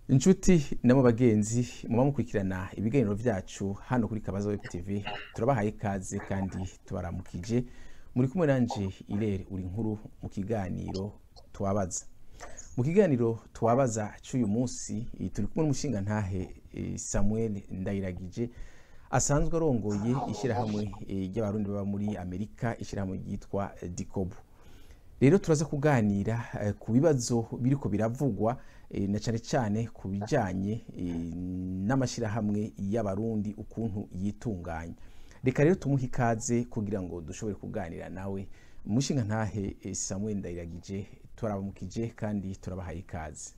inshuti nabo bagenzi muba mukurikirana ibiganiro vyacu hano kuri kabaza web tv turabahaye ikaze kandi tubaramukije muri kumwe nanje irere uri nkuru mu kiganiro tuwabaza mu kiganiro tuwabaza c'uyu munsi eh, turi kumwe n'umushinga ntahe samuel ndayiragije asanzwe arongoye ishyirahamwe eh, ry'abarundi baba muri amerika ishyirahamwe ryitwa eh, dikobu rero turaza kuganira eh, ku bibazo biriko biravugwa eh, na cane cane ku bijanye eh, n'amashyirahamwe y'abarundi ukuntu yitunganya reka rero tumuhe ikaze kugira ngo dushobore kuganira nawe umushinga ntahe eh, samuel ndayiragije turabamukije kandi turabahaye ikaze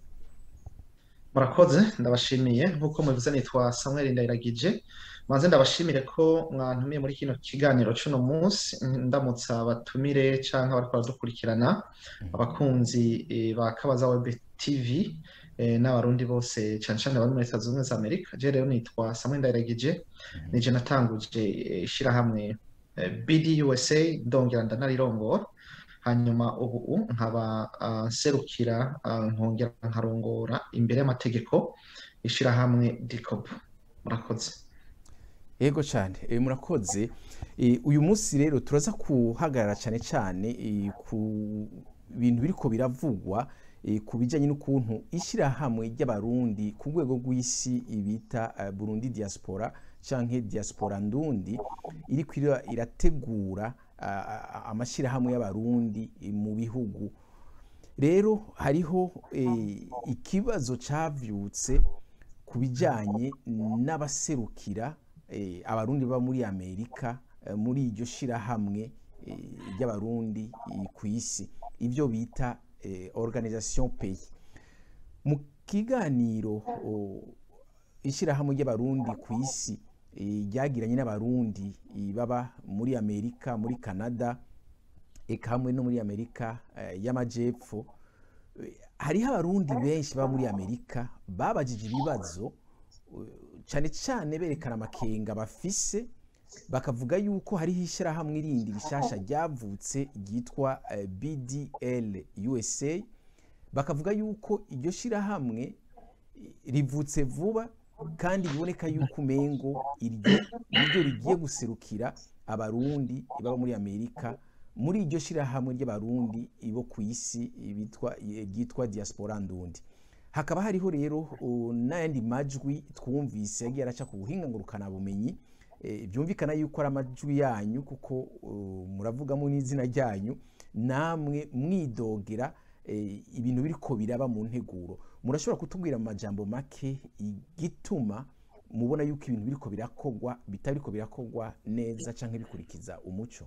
murakoze ndabashimiye nk'uko mubivuze nitwa samuel ndayiragije maze ndabashimire ko mwantumiye muri kino kiganiro c'uno munsi ndamutsa abatumire canke abariko baradukurikirana abakunzi eh, ba kabaza web tv eh, n'abarundi bose cane cane abari muri leta zunze ubumwe za amerika je rero nitwa samuel ndayiragije nije natanguje eh, ishirahamwe eh, bd usa ndongera ndanarirongora hanyuma ubu nkaba ah, nserukira ah, nkongera nkarongora imbere y'amategeko ishirahamwe dicop murakoze Ego cyane e, murakoze e, uyu munsi rero turaza kuhagarara cyane cyane e, ku bintu biriko biravugwa e, ku bijanye n'ukuntu ishyirahamwe ry'abarundi ku rwego rw'isi bita uh, Burundi diaspora canke diaspora ndundi iriko ira- irategura uh, amashyirahamwe y'abarundi e, mu bihugu rero hariho e, ikibazo cavyutse ku bijanye n'abaserukira eh, abarundi baba muri amerika eh, muri iryo shirahamwe eh, ry'abarundi eh, ku isi ibyo bita eh, organisation pays mu kiganiro oh, ishirahamwe ry'abarundi ku isi eh, ryagiranye n'abarundi eh, baba muri amerika muri canada eka hamwe no muri amerika eh, y'amajepfo eh, hariho abarundi benshi baba muri amerika babajije ibibazo cyane cyane berekana amakenga bafise bakavuga yuko hariho ishyirahamwe irindi rishasha ryavutse ryitwa eh, BDL USA bakavuga yuko iryo shyirahamwe eh, rivutse vuba kandi biboneka yuko umengo iryo niryo rigiye guserukira abarundi baba muri amerika muri iryo shyirahamwe ry'abarundi bo ku isi bitwa ryitwa diaspora ndundi hakaba hariho rero uh, n'ayandi majwi twumvise yagiye araca ku buhinga ngurukanabumenyi eh, byumvikana yuko ari amajwi yanyu kuko uh, muravugamo n'izina ryanyu namwe mwidogera eh, ibintu biriko biraba mu nteguro murashobora kutubwira mu majambo make igituma mubona yuko ibintu biriko birakogwa bitariko birakogwa neza canke bikurikiza umuco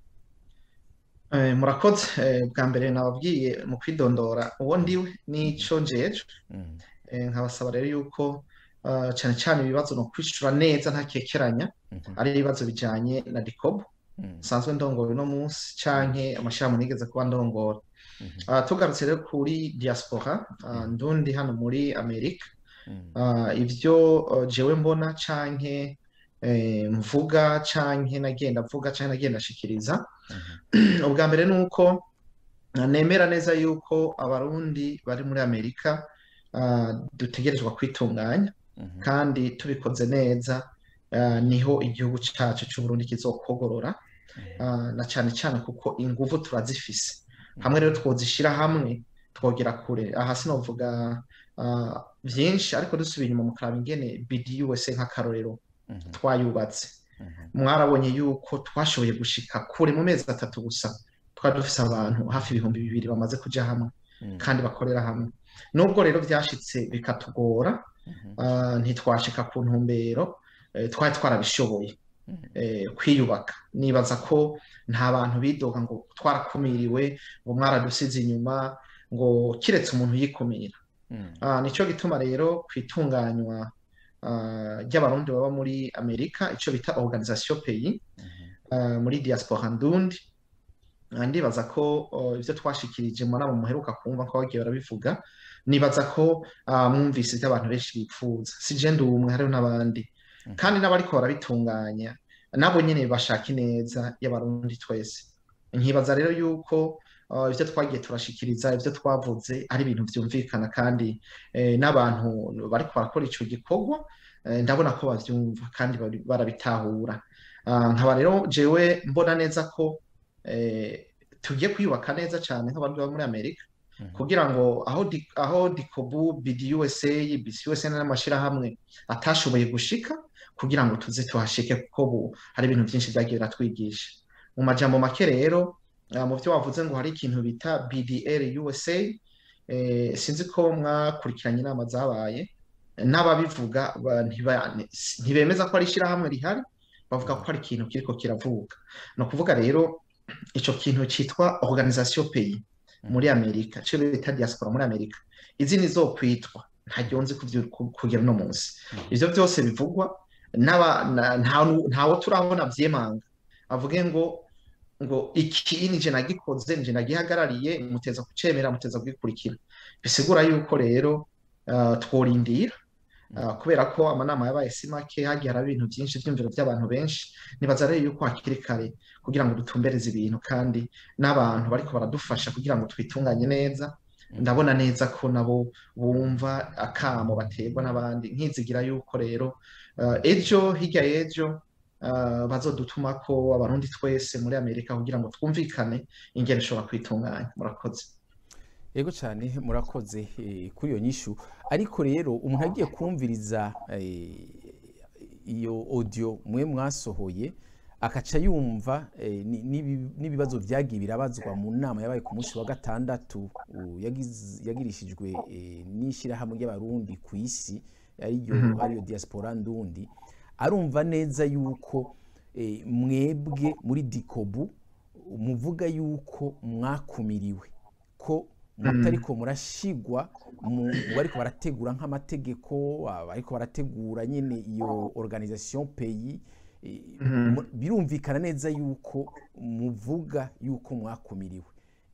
Eh, murakoze eh, bwa mbere nababwiye mu kwidondora uwo ndiwe n'ico njejwe mm. Eh, nkabasaba rero yuko ah, cane cane ibibazo no kwishura neza ntakekeranya Mhm. ari ibibazo bijanye na dikobo Mm. nsanzwe ndongora uno munsi canke amashirahamwe nigeze kuba ndongora Mhm. Ah, tugarutse rero kuri diaspora ah, ndundi hano muri amerika Mm. Ah, ivyo uh, jewe mbona canke eh, mvuga canke nagenda mvuga canke nagenda shikiriza Mhm. ubwa mbere ni uko ah, nemera neza yuko abarundi bari muri amerika ah, dutegerezwa kwitunganya Mhm. kandi tubikoze neza ah, niho igihugu cacu c'uburundi kizokogorora Mhm. ah, na cane cane kuko inguvu turazifise hamwe rero twozishira hamwe twogera kure aha sinovuga ah, vyinshi ariko dusubiye inyuma mu kuraba ingene BD USA nk'akarorero Mhm. twayubatse Mhm. mwarabonye yuko twashoboye gushika kure mu mezi atatu gusa twari dufise abantu hafi ibihumbi bibiri bamaze kuja hamwe Mm. kandi bakorera hamwe nubwo rero vyashitse bikatugora Mhm. ah, ntitwashika ku ntumbero eh, twari twarabishoboye Mhm. eh, kwiyubaka nibaza ko nta bantu bidoga ngo twarakumiriwe ngo mwaradusize inyuma ngo kiretse umuntu yikumira Mm. Ah, nico gituma rero kwitunganywa ah, ry'abarundi baba muri amerika ico bita organisation pays Mhm. ah, muri diaspora ndundi Ah, ndibaza ko oh, ivyo twashikirije mu nama muheruka kumva ko bagiye barabivuga nibaza ko ah, mwumvise ivyo abantu benshi bipfuza si je ndi umwe hariho n'abandi Mhm. kandi n'abariko barabitunganya nabo nyene bashaka ineza y'abarundi twese nkibaza rero yuko ibyo twagiye turashikiriza ibyo twavuze ari ibintu byumvikana kandi n'abantu bari barakora icyo gikorwa ndabona ko babyumva kandi barabitahura nkaba rero jewe mbona neza ko tugiye kwiyubaka neza cyane nk'abantu baba muri amerika kugira ngo aho aho dikobu bidi usa bisi usa n'amashyirahamwe atashoboye gushika kugira ngo tuze tuhashike kuko ubu hari ibintu byinshi byagiye biratwigisha mu majambo make rero mu byo wavuze ngo hari ikintu bita bdr usa sinzi ko mwakurikiranye inama zabaye n'ababivuga ntibemeza ko ari ishyirahamwe rihari bavuga ko ari ikintu kiriko kiravuka ni ukuvuga rero icyo kintu cyitwa organisation pays muri amerika cyo bita diaspora muri amerika izi ni zo kwitwa ntajya nzi kugera uno munsi ibyo byose bivugwa ntawo turabona byemanga avuge ngo ngo iki ni je nagikoze nje nagihagarariye muteza kucemera muteza kugikurikira bisigura yuko rero tworindira kubera ko amanama yabaye si make hagiye haraba ibintu byinshi byumviro by'abantu benshi nibaza rero yuko hakiri kare kugira ngo dutumbereze ibintu kandi n'abantu bariko baradufasha kugira ngo twitunganye neza ndabona neza ko nabo bumva akamo baterwa n'abandi nkizigira yuko rero ejo hirya y'ejo bazodutuma ko abarundi twese muri amerika kugira ngo twumvikane ingene ishobora kwitunganya murakoze yego cyane murakoze kuri iyo nyishu ariko rero umuntu agiye kumviriza iyo audio mwe mwasohoye akaca yumva n'ibibazo byagiye birabazwa mu nama yabaye ku munsi wa gatandatu yagirishijwe n'ishyirahamwe ry'abarundi ku isi ariyo diaspora ndundi arumva neza yuko mwebwe muri dikobu muvuga yuko mwakumiriwe ko mutariko murashigwa mu bariko barategura nk'amategeko bariko barategura nyine iyo organisation pays birumvikana neza yuko muvuga yuko mwakumiriwe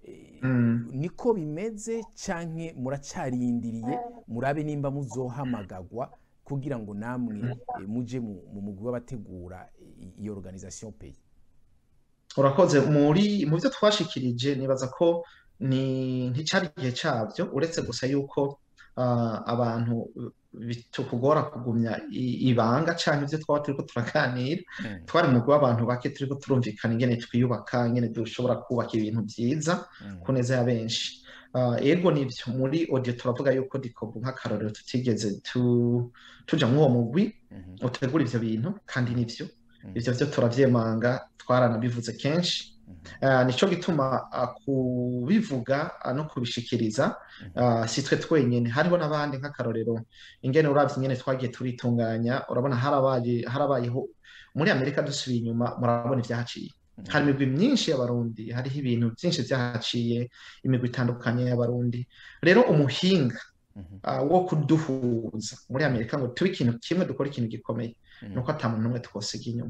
niko bimeze canke muracarindiriye murabe nimba muzohamagagwa kugira ngo namwe muje mu mugwi w'abategura iyo organisation pays urakoze muri mu byo twashikirije nibaza ko ni nticyari igihe cyabyo uretse gusa yuko abantu bitukugora kugumya ibanga cyangwa ibyo twaba turiko turaganira twari mugwi w'abantu bake turiko turumvikana ingene twiyubaka ingene dushobora kubaka ibintu byiza ku neza ya benshi ego nibyo muri audio turavuga yuko dikobu nk'akarorero tutigeze tuja mw'uwo mugwi utegura ivyo bintu kandi nivyo ivyo vyo turavyemanga twaranabivuze kenshi nicyo gituma kubivuga no kubishikiriza si twe twenyine hariho n'abandi nk'akarorero ingene urabye ingene twagiye turitunganya urabona harabayeho muri amerika dusubiye inyuma murabona ibyahaciye hari imigwi myinshi y'abarundi hariho ibintu byinshi byahaciye imigwi itandukanye y'abarundi rero umuhinga wo kuduhuza muri amerika ngo tube ikintu kimwe dukora ikintu gikomeye ni uko ata muntu n'umwe twosiga inyuma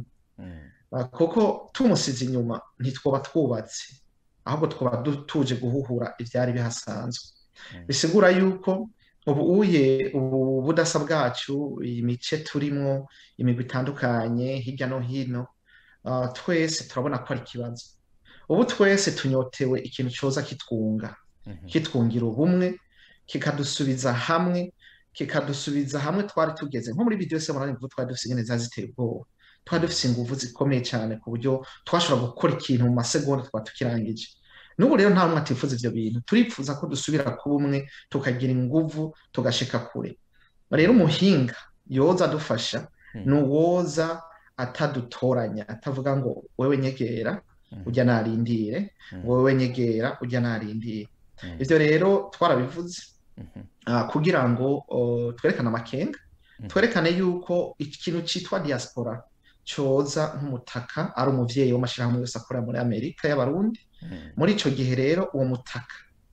kuko tumusize inyuma ntitwoba twubatse ahubwo twaba tuje guhuhura ibyari bihasanzwe bisigura yuko ubu uye ubu budasa bwacu iyi mice turimo imigwi itandukanye hirya no hino twese turabona ko ari ikibazo ubu twese tunyotewe ikintu cyoza kitwunga kitwungira ubumwe kikadusubiza hamwe kikadusubiza hamwe twari tugeze nko muri video yose murani mvuga twari dufite ingene zaziteye ubwoba twari dufite ingufu zikomeye cyane ku buryo twashobora gukora ikintu mu masegonda twaba tukirangije n'ubu rero nta numwe atifuza ibyo bintu turifuza ko dusubira ku bumwe tukagira ingufu tugashika kure rero umuhinga yoza adufasha ni uwoza atadutoranya atavuga ngo wewe nyegera ujya narindire wowe nyegera ujya narindire ibyo rero twarabivuze kugira ngo twerekane amakenga twerekane yuko ikintu cyitwa diaspora cyoza nk'umutaka ari umubyeyi w'amashyirahamwe yose akorera muri amerika y'abarundi muri icyo gihe rero uwo mutaka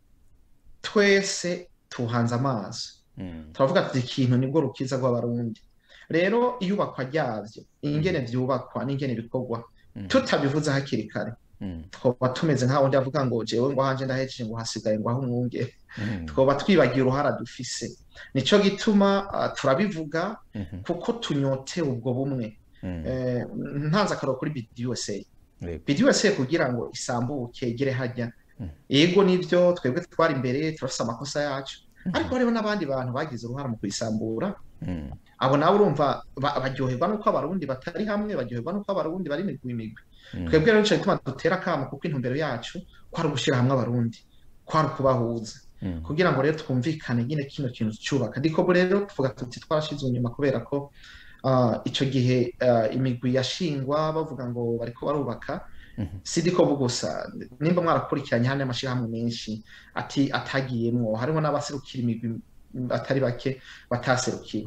twese tuhanze amaso turavuga tuti ikintu nibwo rukiza rw'abarundi rero iyubakwa ryabyo ingene byubakwa n'ingene bikorwa tutabivuze hakiri kare twaba tumeze nk'aho undi avuga ngo jewe ngo hanje ndahejeje ngo hasigaye ngo aho umwungere twaba twibagiye uruhara dufise nicyo gituma turabivuga kuko tunyotewe ubwo bumwe ntanze akaroro kuri bidi usa bidi usa kugira ngo isambuke igere hajya yego nibyo twebwe twari imbere turafise amakosa yacu ariko hariho n'abandi bantu bagize uruhare mu kuyisambura Mm. abo nabo urumva ba- baryoherwa n'uko abarundi batari hamwe baryoherwa n'uko abarundi bari imigwi imigwi Mm. twebwe rero nico gituma dutera akamo kuko intumbero yacu kwari ugushyira hamwe abarundi kwari ukubahuza Mm. kugira ngo rero twumvikane nyine kino kintu cyubaka dikobo rero tuvuga tuti twarashizwe inyuma kubera ko ah, ico gihe ah, imigwi yashingwa bavuga ngo bariko barubaka Mhm. si dikobo gusa nimba mwarakurikiranye hano amashirahamwe menshi ati atagiyemwo hariho n'abaserukira imigwi atari bake bataserukiye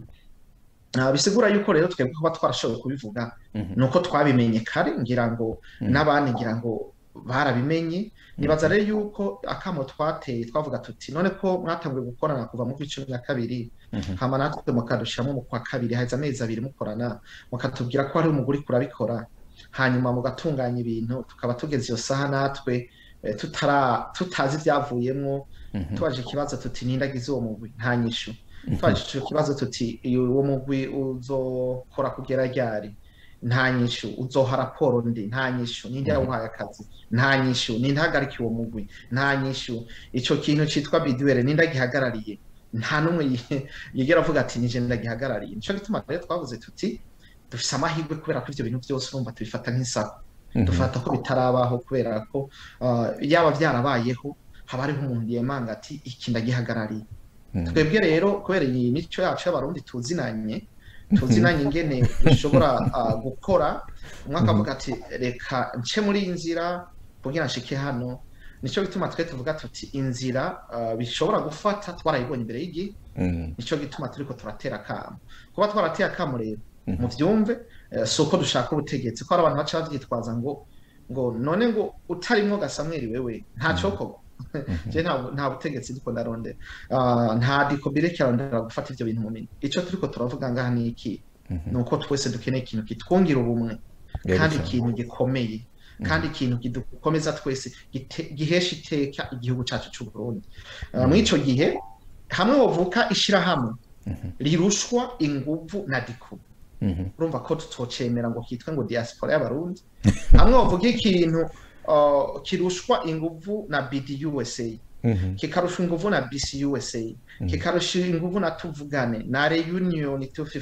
Ah, bisigura yuko rero twebwe kuba twarashoboye kubivuga Mhm. nuko twabimenye kare ngira ngo Mhm. n'abandi ngira ngo barabimenye nibaza rero yuko akamo twateye twavuga tuti none ko mwatanguye gukorana kuva mu cumi na kabiri Mhm. hama natwe mukadushiramo mu kwa kabiri haheze amezi abiri mukorana mukatubwira ko hari umuguri kurabikora hanyuma mugatunganya ibintu tukaba tugeze iyo saha natwe eh, tutara tutazi ibyavuyemwo Mhm. tubaje ikibazo tuti nindagize uwo mugwi nta nyishu tubaje ico kibazo tuti iyo uwo mugwi uzokora kugera ryari nta nyishu uzoha raporo ndi nta nyishu ninde yawuhaye akazi nta nyishu ninde ahagarikiye uwo mugwi nta nyishu ico kintu citwa biduwere ninde agihagarariye nta n'umwe yi- yigera avuga ati nije ndagihagarariye nico gituma rero twavuze tuti dufise amahirwe kubera ko ivyo bintu byose urumva tubifata nk'isako Mhm. dufata ko bitarabaho kubera ko ah, yaba byarabayeho haba hariho umuntu yemanga ati iki ndagihagarariye Mhm. twebwe rero kubera iyi mico yacu y'abarundi tuzinanye tuzinanye ingene dushobora ah, gukora umwe akavuga ati reka nce muri iyi nzira kugira nshike hano nico gituma twe tuvuga tuti inzira ah, bishobora gufata twarayibonye imbere y'igihe Mhm. nico gituma turiko turatera akamo kuba twarateye akamo rero Mhm. muvyumve eh, si uko dushaka ubutegetsi ko hari abantu baca bavyitwaza ngo ngo none ngo utarimwo gasamweri wewe nta cokorwa je nta nta butegetsi ndiko ndarondera Ah, nta dikobire kirarondera gufata ivyo bintu mu minwe ico turiko turavuga ngaha ni iki Mhm. ni uko twese dukeneye ikintu kitwungira ubumwe Yego kandi cyane. ikintu gikomeye kandi ikintu kidukomeza twese gite- gihesha iteka igihugu cacu c'u Burundi Ah, muri ico gihe hamwe wovuka ishirahamwe Mhm. rirushwa inguvu na dikubu Mhm. urumva ko tutocemera ngo kitwe ngo diaspora y'abarundi hamwe bavuga ikintu uh, kirushwa inguvu na BD USA Mhm. kikarushwa inguvu na BC USA kikarushwa inguvu na tuvugane na reunion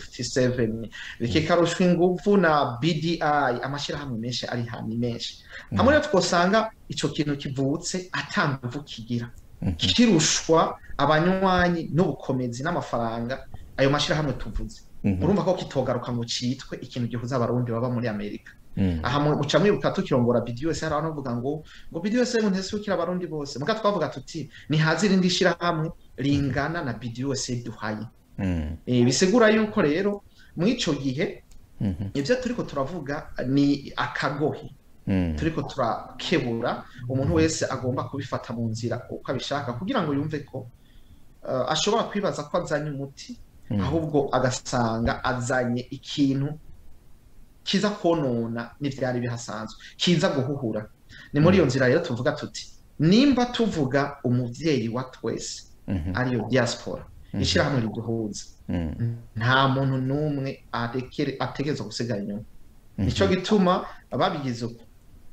257 kikarushwa inguvu na BDI amashirahamwe menshi ari hano menshi hamwe rero twosanga ico kintu kivutse atanguvu kigira Mhm. kirushwa abanywanyi n'ubukomezi n'amafaranga ayo mashirahamwe tuvuze Mhm. urumva ko kitogaruka ngo citwe ikintu gihuza abarundi baba muri amerika Mhm. aha mu- muca mwibuka tukirongora BDUS hari abantu bavuga ngo ngo BDUS ngo ntesukira abarundi bose muga twavuga tuti nihaze irindi shirahamwe ringana na BDUS duhaye Mhm. e, bisigura yuko rero mu ico gihe Mhm. ivyo turiko turavuga ni akagohe Mhm. turiko turakebura umuntu wese agomba kubifata mu nzira uko abishaka kugira ngo yumve ko uh, ashobora kwibaza ko azanye umuti Mhm. ahubwo agasanga azanye ikintu kiza konona n'ivyari bihasanzwe kiza guhuhura ni muri iyo nzira rero tuvuga tuti nimba tuvuga umuvyeyi wa twese Mhm. ariyo diaspora ishirahamwe riduhuza Mhm. nta muntu n'umwe arekere- ategerezwa gusigara inyuma Mhm. nico gituma babigize uko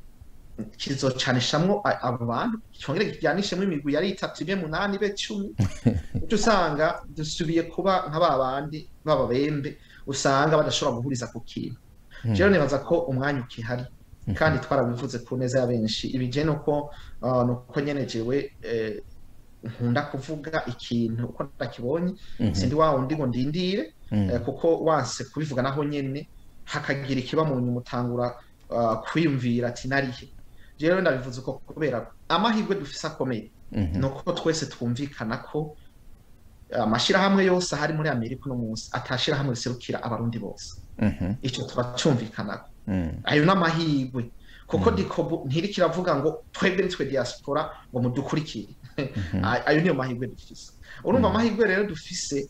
kizocanishamwo a- abo bantu cyongere kijyanishemwo imigwi yari itatu ibe munani ibe cumi uca usanga dusubiye kuba nka ba bandi b'ababembe usanga badashobora guhuriza ku kintu Mhm. rero nibaza ko umwanya ukihari kandi twarabivuze ku neza ya benshi ibije nuko uh, nuko nyene jewe eh, nkunda kuvuga ikintu uko ndakibonye Mhm. sindi wa wundi ngo ndindire Mhm. eh, kuko wanse kubivuga naho nyene hakagira ikiba mu nyuma utangura uh, kwiyumvira ati narihe rero ndabivuze uko kubera ko amahirwe dufise akomeye Mhm. ni uko twese twumvikana ko amashirahamwe yose ahari muri amerika uno munsi atashirahamwe riserukira abarundi bose Mhm. ico turacumvikanako Mhm. ayo n'amahirwe kuko dikobu ntiriko iravuga ngo twebwe nitwe diaspora ngo mudukurikire Ay- ayo niyo mahirwe dufise urumva amahirwe rero dufise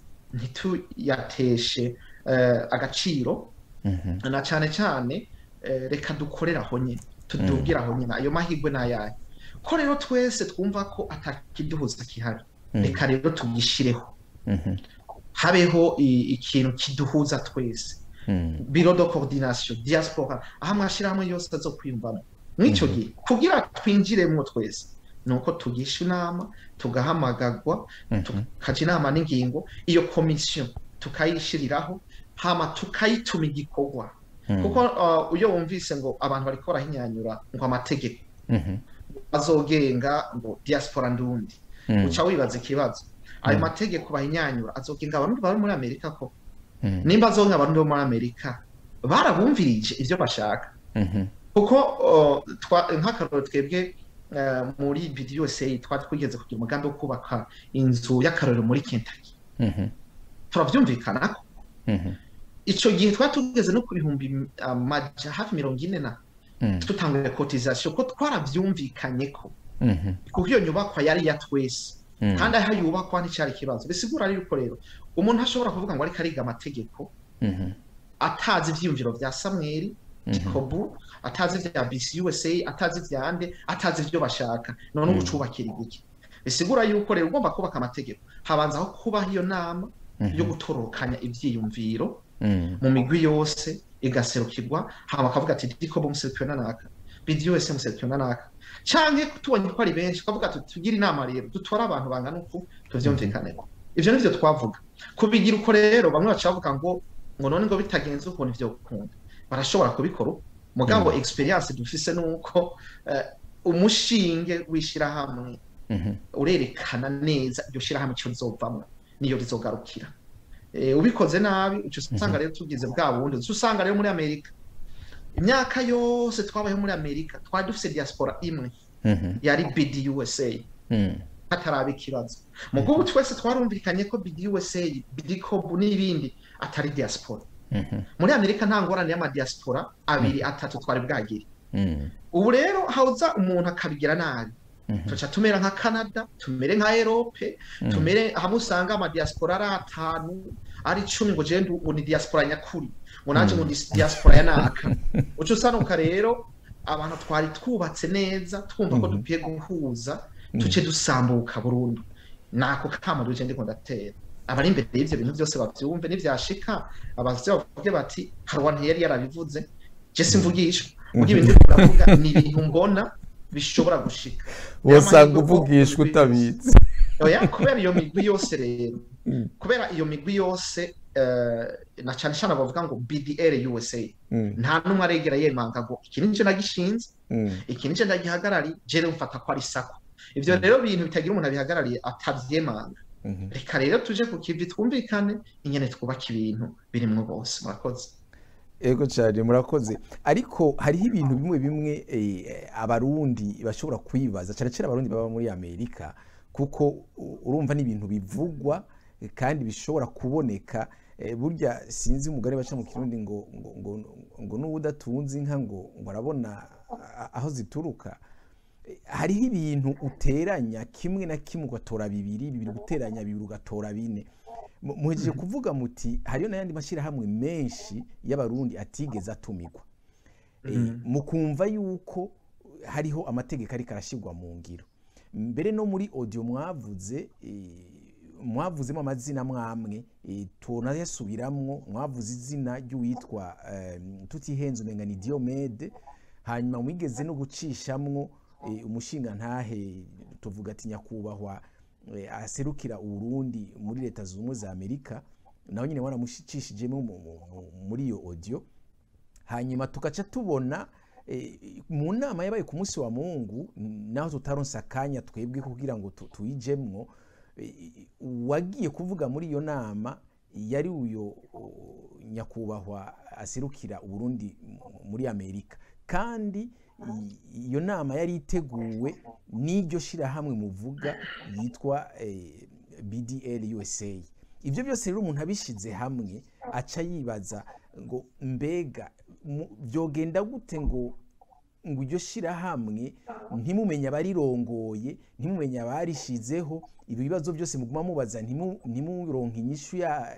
ntituyateshe eh, agaciro Mhm. na cane cane eh, reka dukorere aho nyene tudubwire aho nyene ayo mahirwe n'ayahe ko rero twese twumva ko atakiduhuza kihari Mhm. reka rero tugishireho Mhm. habeho i- ikintu kiduhuza twese Mhm. biro de coordination diaspora aho amashirahamwe yose azokwiyumvamo mw'ico gihe kugira twinjiremwo twese ni uko tugisha inama tugahamagagwa tukaja inama n'ingingo iyo komisiyo tukayishiriraho hama tukayituma igikorwa kuko uh, iyo wumvise ngo abantu bariko barahinyanyura ngo amategeko azogenga ngo diaspora ndundi uca wibaza ikibazo ayo mategeko bahinyanyura azogenga abarundi bari muri amerika ko nimba azonga abarundi bo muri amerika barabumvirije ivyo bashaka kuko nk'akaroro twebwe muri video USA twari twigeze kugira umugambi wo kubaka inzu y'akarorero muri Kentucky turavyumvikana ko ico gihe twari tugeze no ku bihumbi amaja hafi mirongo ine na tutanguye cotisation ko twaravyumvikanye ko kuko iyo nyubakwa yari ya twese kandi aho yubakwa nticyari ikibazo bisigura yuko rero umuntu ashobora kuvuga ngo ariko ariga amategeko atazi ivyiyumviro vya Samweli Jacobu atazi vya BC USA atazi vyande atazi ivyo bashaka none ubu cubakira igiki bisigura yuko rero ugomba kubaka amategeko habanza aho kubaho iyo nama yo gutorokanya ivyiyumviro mu migwi yose igaserukirwa hama bakavuga ati Jacobu muserukiwe nanaka BD USA muserukiwe nanaka canke tubonye ko ari benshi tukavuga ati tugire inama rero dutore abantu bangana uku tuvyumvikaneko ivyo nivyo twavuga kubigira uko rero bamwe baca bavuga ngo ngo none ngo bitagenze ukuntu ivyo gukunda barashobora kubikora mugabo experience dufise nuko umushinge w'ishirahamwe urerekana neza iryo shirahamwe ico rizovamwo niyo rizogarukira ubikoze nabi uca usanga rero tugize bwa bundi uca usanga rero muri amerika imyaka yose twabayeho muri amerika twari dufise diaspora imwe yari bd usa hataraba ikibazo mugo ubu twese twarumvikanye ko bd usa bd cob n'ibindi atari diaspora muri amerika nta ngorane y'amadiaspora abiri atatu twari bwagire ubu rero hawuza umuntu akabigira nabi tuca tumera nka canada tumere nka erope tumere hamwe usanga amadiaspora ari atanu ari icumi ngo jewe ngo ni diaspora nyakuri ngo nanje ngo ni diaspora ya naka uca usanuka rero abantu twari twubatse neza twumva ko dukwiye guhuza tuce dusambuka burundu nako kama duje ndiko ndatera abari imbere y'ivyo bintu byose bavyumve nivyashika abavyo bavuge bati hari uwantu yari yarabivuze je simvugishwa mugihe ibintu ndavuga ni ibintu mbona bishobora gushika wosanga uvugishwa utabizi oya kubera iyo migwi yose rero kubera iyo migwi yose na cyane cyane bavuga ngo BDR USA nta numwe aregera yemanga ngo iki nije nagishinze iki nije ndagihagarari jere mfata ko ari sako ivyo rero bintu bitagira umuntu abihagarariye atavyemanga reka rero tuje ku kivi twumvikane ingene twubaka ibintu birimwo bose murakoze ego cyane murakoze ariko hariho ibintu bimwe bimwe abarundi bashobora kwibaza cyane cyane abarundi baba muri amerika kuko urumva ni ibintu bivugwa kandi bishobora kuboneka burya sinzi umugore baca mu kirundi ngo ngo ngo n'uwo udatunze inka ngo ngo arabona aho zituruka hariho ibintu uteranya kimwe na kimwe ugatora bibiri bibiri guteranya bibiri ugatora bine muhejeje kuvuga muti hariyo n'ayandi mashyirahamwe menshi y'abarundi atigeze atumigwa mukumva yuko hariho amategeko ariko arashyirwa mu ngiro mbere no muri audio mwavuze mwavuzemo amazina mwamwe tunayasubiramwo mwavuze izina ry'uwitwa tutihenze umenga ni Diomede hanyuma mwigeze no gucishamwo umushinga ntahe tuvuga ati nyakubahwa aserukira uburundi muri leta zunze ubumwe za amerika nawe nyine wanamucishijemo muri iyo audio hanyuma tugaca tubona mu nama yabaye ku munsi wa mungu naho tutaronse akanya twebwe kugira ngo tuyijemwo wagiye kuvuga muri iyo nama yari uyo nyakubahwa aserukira uburundi muri amerika kandi iyo nama yari iteguwe n'iryo shyirahamwe muvuga yitwa bdl usa ibyo byose rero umuntu abishyize hamwe aca yibaza ngo mbega byogenda gute ngo ngo iryo shyirahamwe ntimumenye abarirongoye ntimumenye abarishizeho ibi bibazo byose muguma mubaza ntimuronke inyishu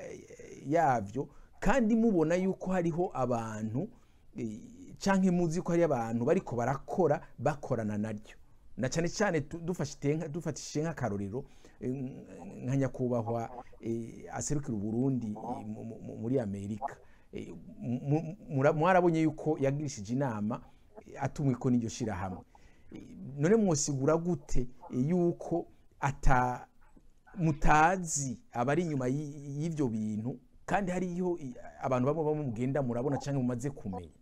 yabyo kandi mubona yuko hariho abantu cyangwa muzi ko hari abantu bariko barakora bakorana naryo na cyane cyane dufatishije nk'akarorero nka nyakubahwa aserukira uburundi muri amerika mwarabonye yuko yagirishije inama atumwe ko n'iryo shyirahamwe none mwosigura gute yuko ata mutazi abari inyuma y- y'ivyo bintu kandi hariyo i- abantu bamwe bamwe mugenda murabona canke mumaze kumenya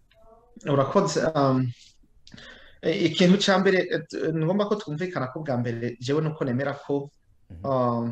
urakoze um, e- ikintu ca mbere eh, t- ni ngombwa ko twumvikana ko bwa mbere jewe nuko nemera ko Mhm. um,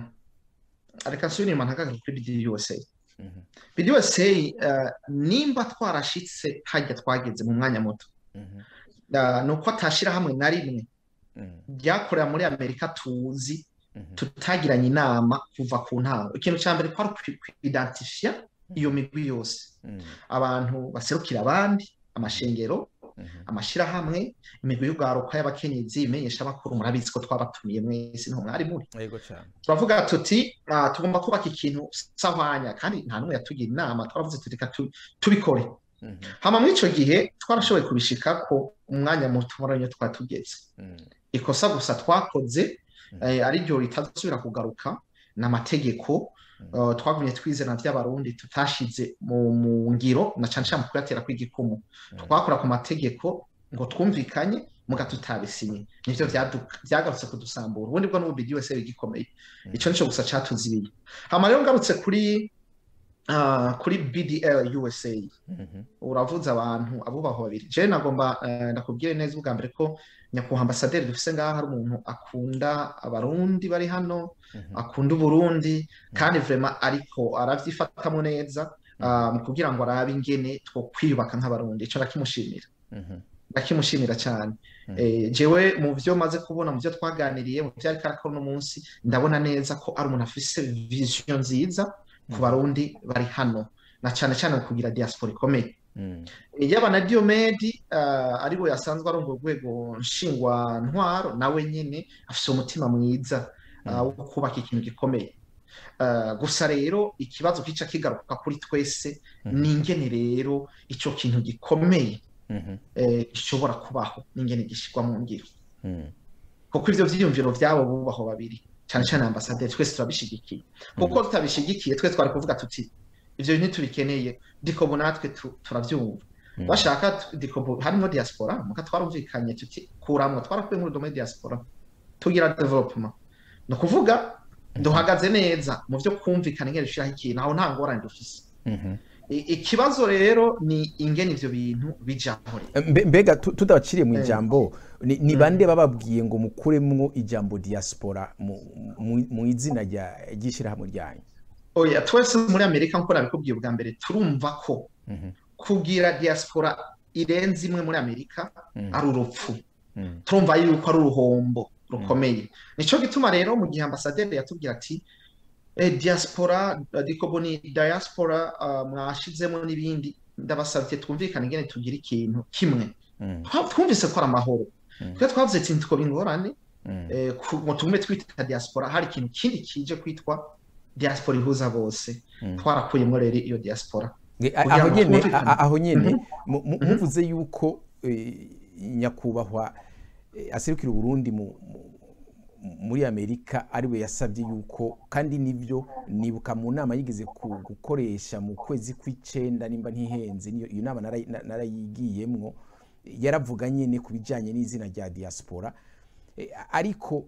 reka nsubire inyuma ntagaruke kuri BDUSA Mhm, BDUSA uh, nimba twarashitse hajya twageze mu mwanya muto mhm, uh, ni uko atashira hamwe na rimwe mhm, ryakorera muri Amerika tuzi mhm, tutagiranye inama kuva ku ntango ikintu ca mbere kwari ukwi- kwidentifia iyo migwi yose mhm, abantu baserukira abandi amashengero mhm, amashirahamwe imigwi y'urwaruka y'abakenyezi imenyesha bakuru murabizi ko twabatumiye mwese niho mwari muri yego cane turavuga tuti ah, tugomba kubaka ikintu sahwanya kandi nta n'umwe yatugira inama twaravuze tuti reka tu- tubikore Mhm, hama muri ico gihe twarashoboye kubishikako umwanya muto murabona twari tugeze mhm, ikosa gusa twakoze Mhm. eh, ari ryo ritazosubira kugaruka n'amategeko Mhm. uh, twagumye twizera vy'abarundi tutashize mu, mu ngiro na cane cane mu kuyatera kw'igikumu Mhm. twakora ku mategeko ngo twumvikanye muga tutabisinye nivyo vyadu- vyagarutse kudusambura ubundi bwo n'ubu BDUSA bigikomeye Mhm. ico nico gusa catuzibiye hama rero ngarutse kuri uh, kuri BDL USA mhm, uravuze abantu abubahwa babiri jewe nagomba eh, ndakubwire neza ubwa mbere ko nyakubahwa ambasaderi dufise ngaha hari umuntu akunda abarundi bari hano mhm, akunda uburundi kandi vrema ariko aravyifatamo neza ah, mu kugira ngo arabe ingene two kwiyubaka nk'abarundi ico ndakimushimira mhm, ndakimushimira cyane Mm. Eh, jewe mu vyo maze kubona mu vyo twaganiriye mu vyo ariko arakora uno munsi ndabona neza ko ari umuntu afise vision nziza ku Mhm. barundi bari hano na cane cane mu kugira diaspora ikomeye mhm, yaba na Diomedi uh, ari we yasanzwe arongoye urwego nshingwa ntwaro nawe nyene afise umutima mwiza uh, wo kubaka ikintu gikomeye uh, gusa rero ikibazo kica kigaruka kuri twese Mhm. ni ingene rero ico kintu gikomeye mhm, eh, gishobora kubaho n'ingene gishirwa mu ngiro mhm, kuko ivyo vyiyumviro vyabo bubaho babiri cane cane ambasaderi twese turabishigikiye kuko tutabishigikiye twe twari kuvuga tuti ivyo bintu ntitubikeneye dikobo natwe tu- turavyumva mhm, bashaka t- dikobo harimo diaspora muka twarumvikanye tuti kuramwo twarakuye muri domaine diaspora tugira development ni ukuvuga duhagaze neza mu vyo kumvikana ingene dushiraho ikintu aho nta ngorane dufise mhm. I- ikibazo rero ni ingene ivyo bintu bijaho rero Mbe- mbega tu- tudabaciriye mu Eh. ijambo ni ni Mm. bande bababwiye ngo mukuremwo ijambo diaspora mu- mu- mu izina rya- ry'ishirahamwe ryanyu oya twese muri amerika nkuko nabikubwiye ubwa mbere turumva ko Mhm, kugira diaspora irenze imwe muri amerika mhm, ari urupfu mhm, turumva yuko ari uruhombo rukomeye nico gituma rero mu gihe ambasaderi yatubwira ati eh, diaspora eh, dikobo ni diaspora uh, mwashizemo n'ibindi ndabasabye twumvikane ingene tugira ikintu kimwe mhm, Twa- twumvise ko ari amahoro Mhm. twe twavuze ati ntitwoba ingorane mhm, eh, ku- ngo tugume twita diaspora hari ikintu kindi kije kwitwa diaspora ihuza bose mhm. twarakuyemo rero iyo diaspora Ge- a- kugira aho ngo nyene twumvikane. a- a- aho nyene Mhm. mu- mu- Mhm. muvuze yuko eh, nyakubahwa eh, aserukira uburundi mu mu- muri amerika ariwe yasabye yuko kandi nivyo nibuka mu nama yigeze ku- gukoresha mu kwezi kw'icenda nimba ntihenze niyo iyo nama narayi- na- narayigiyemwo yaravuga nyene ku bijanye n'izina rya diaspora Eh, ariko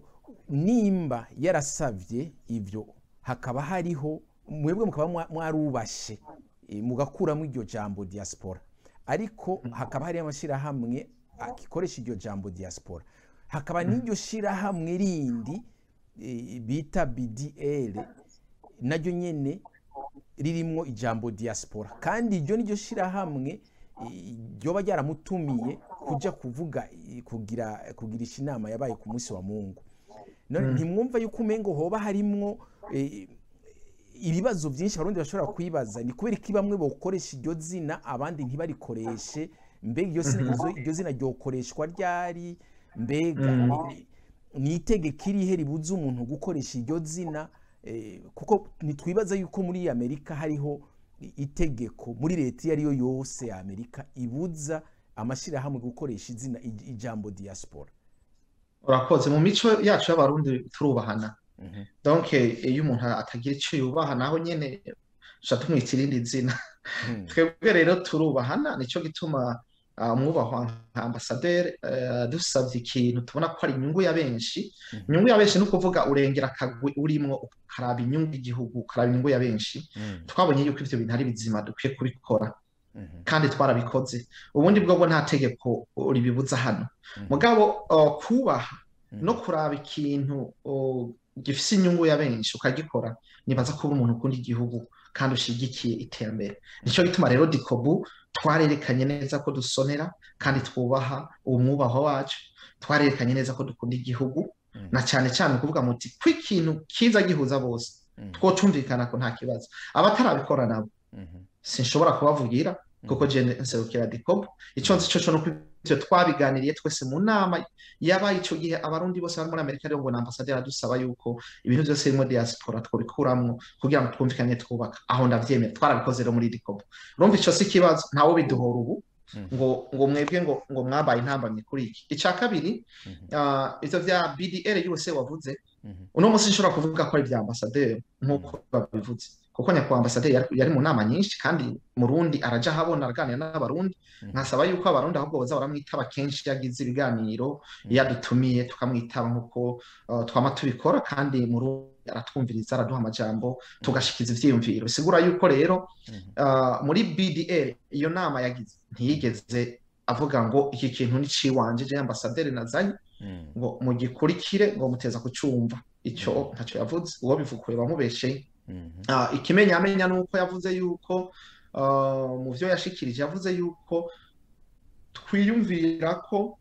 nimba yarasavye ivyo hakaba hariho mwebwe mukaba mwa- mwarubashe eh, mugakuramo iryo jambo diaspora ariko hakaba hari amashyirahamwe agikoresha iryo jambo diaspora hakaba n'iryo shyirahamwe rindi eh, bita bdl naryo nyene ririmwo ijambo diaspora kandi iryo niryo shyirahamwe eh, ryoba ryaramutumiye kuja kuvuga eh, kugira kugirisha inama yabaye ku munsi wa mungu none ntimwumva yuko umengo hoba harimwo eh, ibibazo byinshi abarundi bashobora kwibaza ni kubera ko bamwe bokoresha iryo zina abandi ntibarikoreshe mbega iryo zina izo- iryo zina ryokoreshwa ryari mbega ni- ni itegeko irihe ribuza umuntu gukoresha iryo zina eh, kuko ntitwibaza yuko muri amerika hariho i- itegeko muri leta iyo ariyo yose ya amerika ibuza amashyirahamwe gukoresha izina ij- ijambo diaspora urakoze mu mico yacu y'abarundi turubahana Mhm. donc eh, iyo umuntu atagira icyo yubaha naho nyene tuca tumwita irindi zina Mhm. twebwe rero turubahana nico gituma ah, umwubahwa nka ambasaderi eh, dusabye ikintu tubona ko ari inyungu ya benshi Mhm. inyungu ya benshi ni ukuvuga urengera akagwi urimwo ukaraba inyungu y'igihugu ukaraba inyungu ya benshi Mm. twabonye yuko ivyo bintu ari bizima dukwiye kubikora Mhm. kandi twarabikoze ubundi bwo bwo nta tegeko ribibuza hano Mhm. mugabo uh, kubaha Mhm. no kuraba ikintu uh, gifise inyungu ya benshi ukagikora nibaza kuba umuntu ukunda igihugu kandi ushigikiye iterambere nico gituma rero dikobu twarerekanye neza ko dusonera kandi twubaha uwo mwubaho wacu twarerekanye neza ko dukunda igihugu Mhm. na cyane cyane kuvuga muti ko ikintu kiza gihuza bose Mhm. twocumvikana ko nta kibazo abatarabikora nabo Mhm. sinshobora kubavugira kuko je nserukira dikobu ico nzi coco nuko ivyo twabiganiriye twese mu nama yabaye ico gihe abarundi bose bari muri amerika rero ngo na ambasaderi adusaba yuko ibintu byose birimo diaspora twobikuramwo kugira ngo twumvikane twubaka aho ndavyemera twarabikoze rero muri dikobu urumva ico si ikibazo ntawe biduhora ubu Mhm. ngo ngo mwebwe ngo ngo mwabaye intambamye kuri iki ica kabiri Mhm. ah, ivyo vya BDR USA wavuze Mhm. uno munsi nshobora kuvuga ko ari ibya ambasaderi nk'uko babivuze kuko nyakubahwa ambasaderi yari, yari mu nama nyinshi kandi murundi araja ahabona araganira n'abarundi Mhm. nkasaba yuko abarundi ahubwo boza baramwitaba kenshi iyo agize ibiganiro iyo adutumiye tukamwitaba nk'uko uh, twama tubikora kandi murundi aratwumviriza araduha amajambo tugashikiza ivyiyumviro bisigura yuko rero Mhm. uh, muri BDR iyo nama yagize ntiyigeze avuga ngo iki kintu ni ciwanje je ambasaderi nazanye Mhm. ngo mugikurikire ngo muteza kucumva ico ntaco yavuze uwo bivukuye bamubesheye Mhm. Ah, ikimenyamenya ni uko yavuze yuko ah, mu vyo yashikirije yavuze yuko twiyumvira ko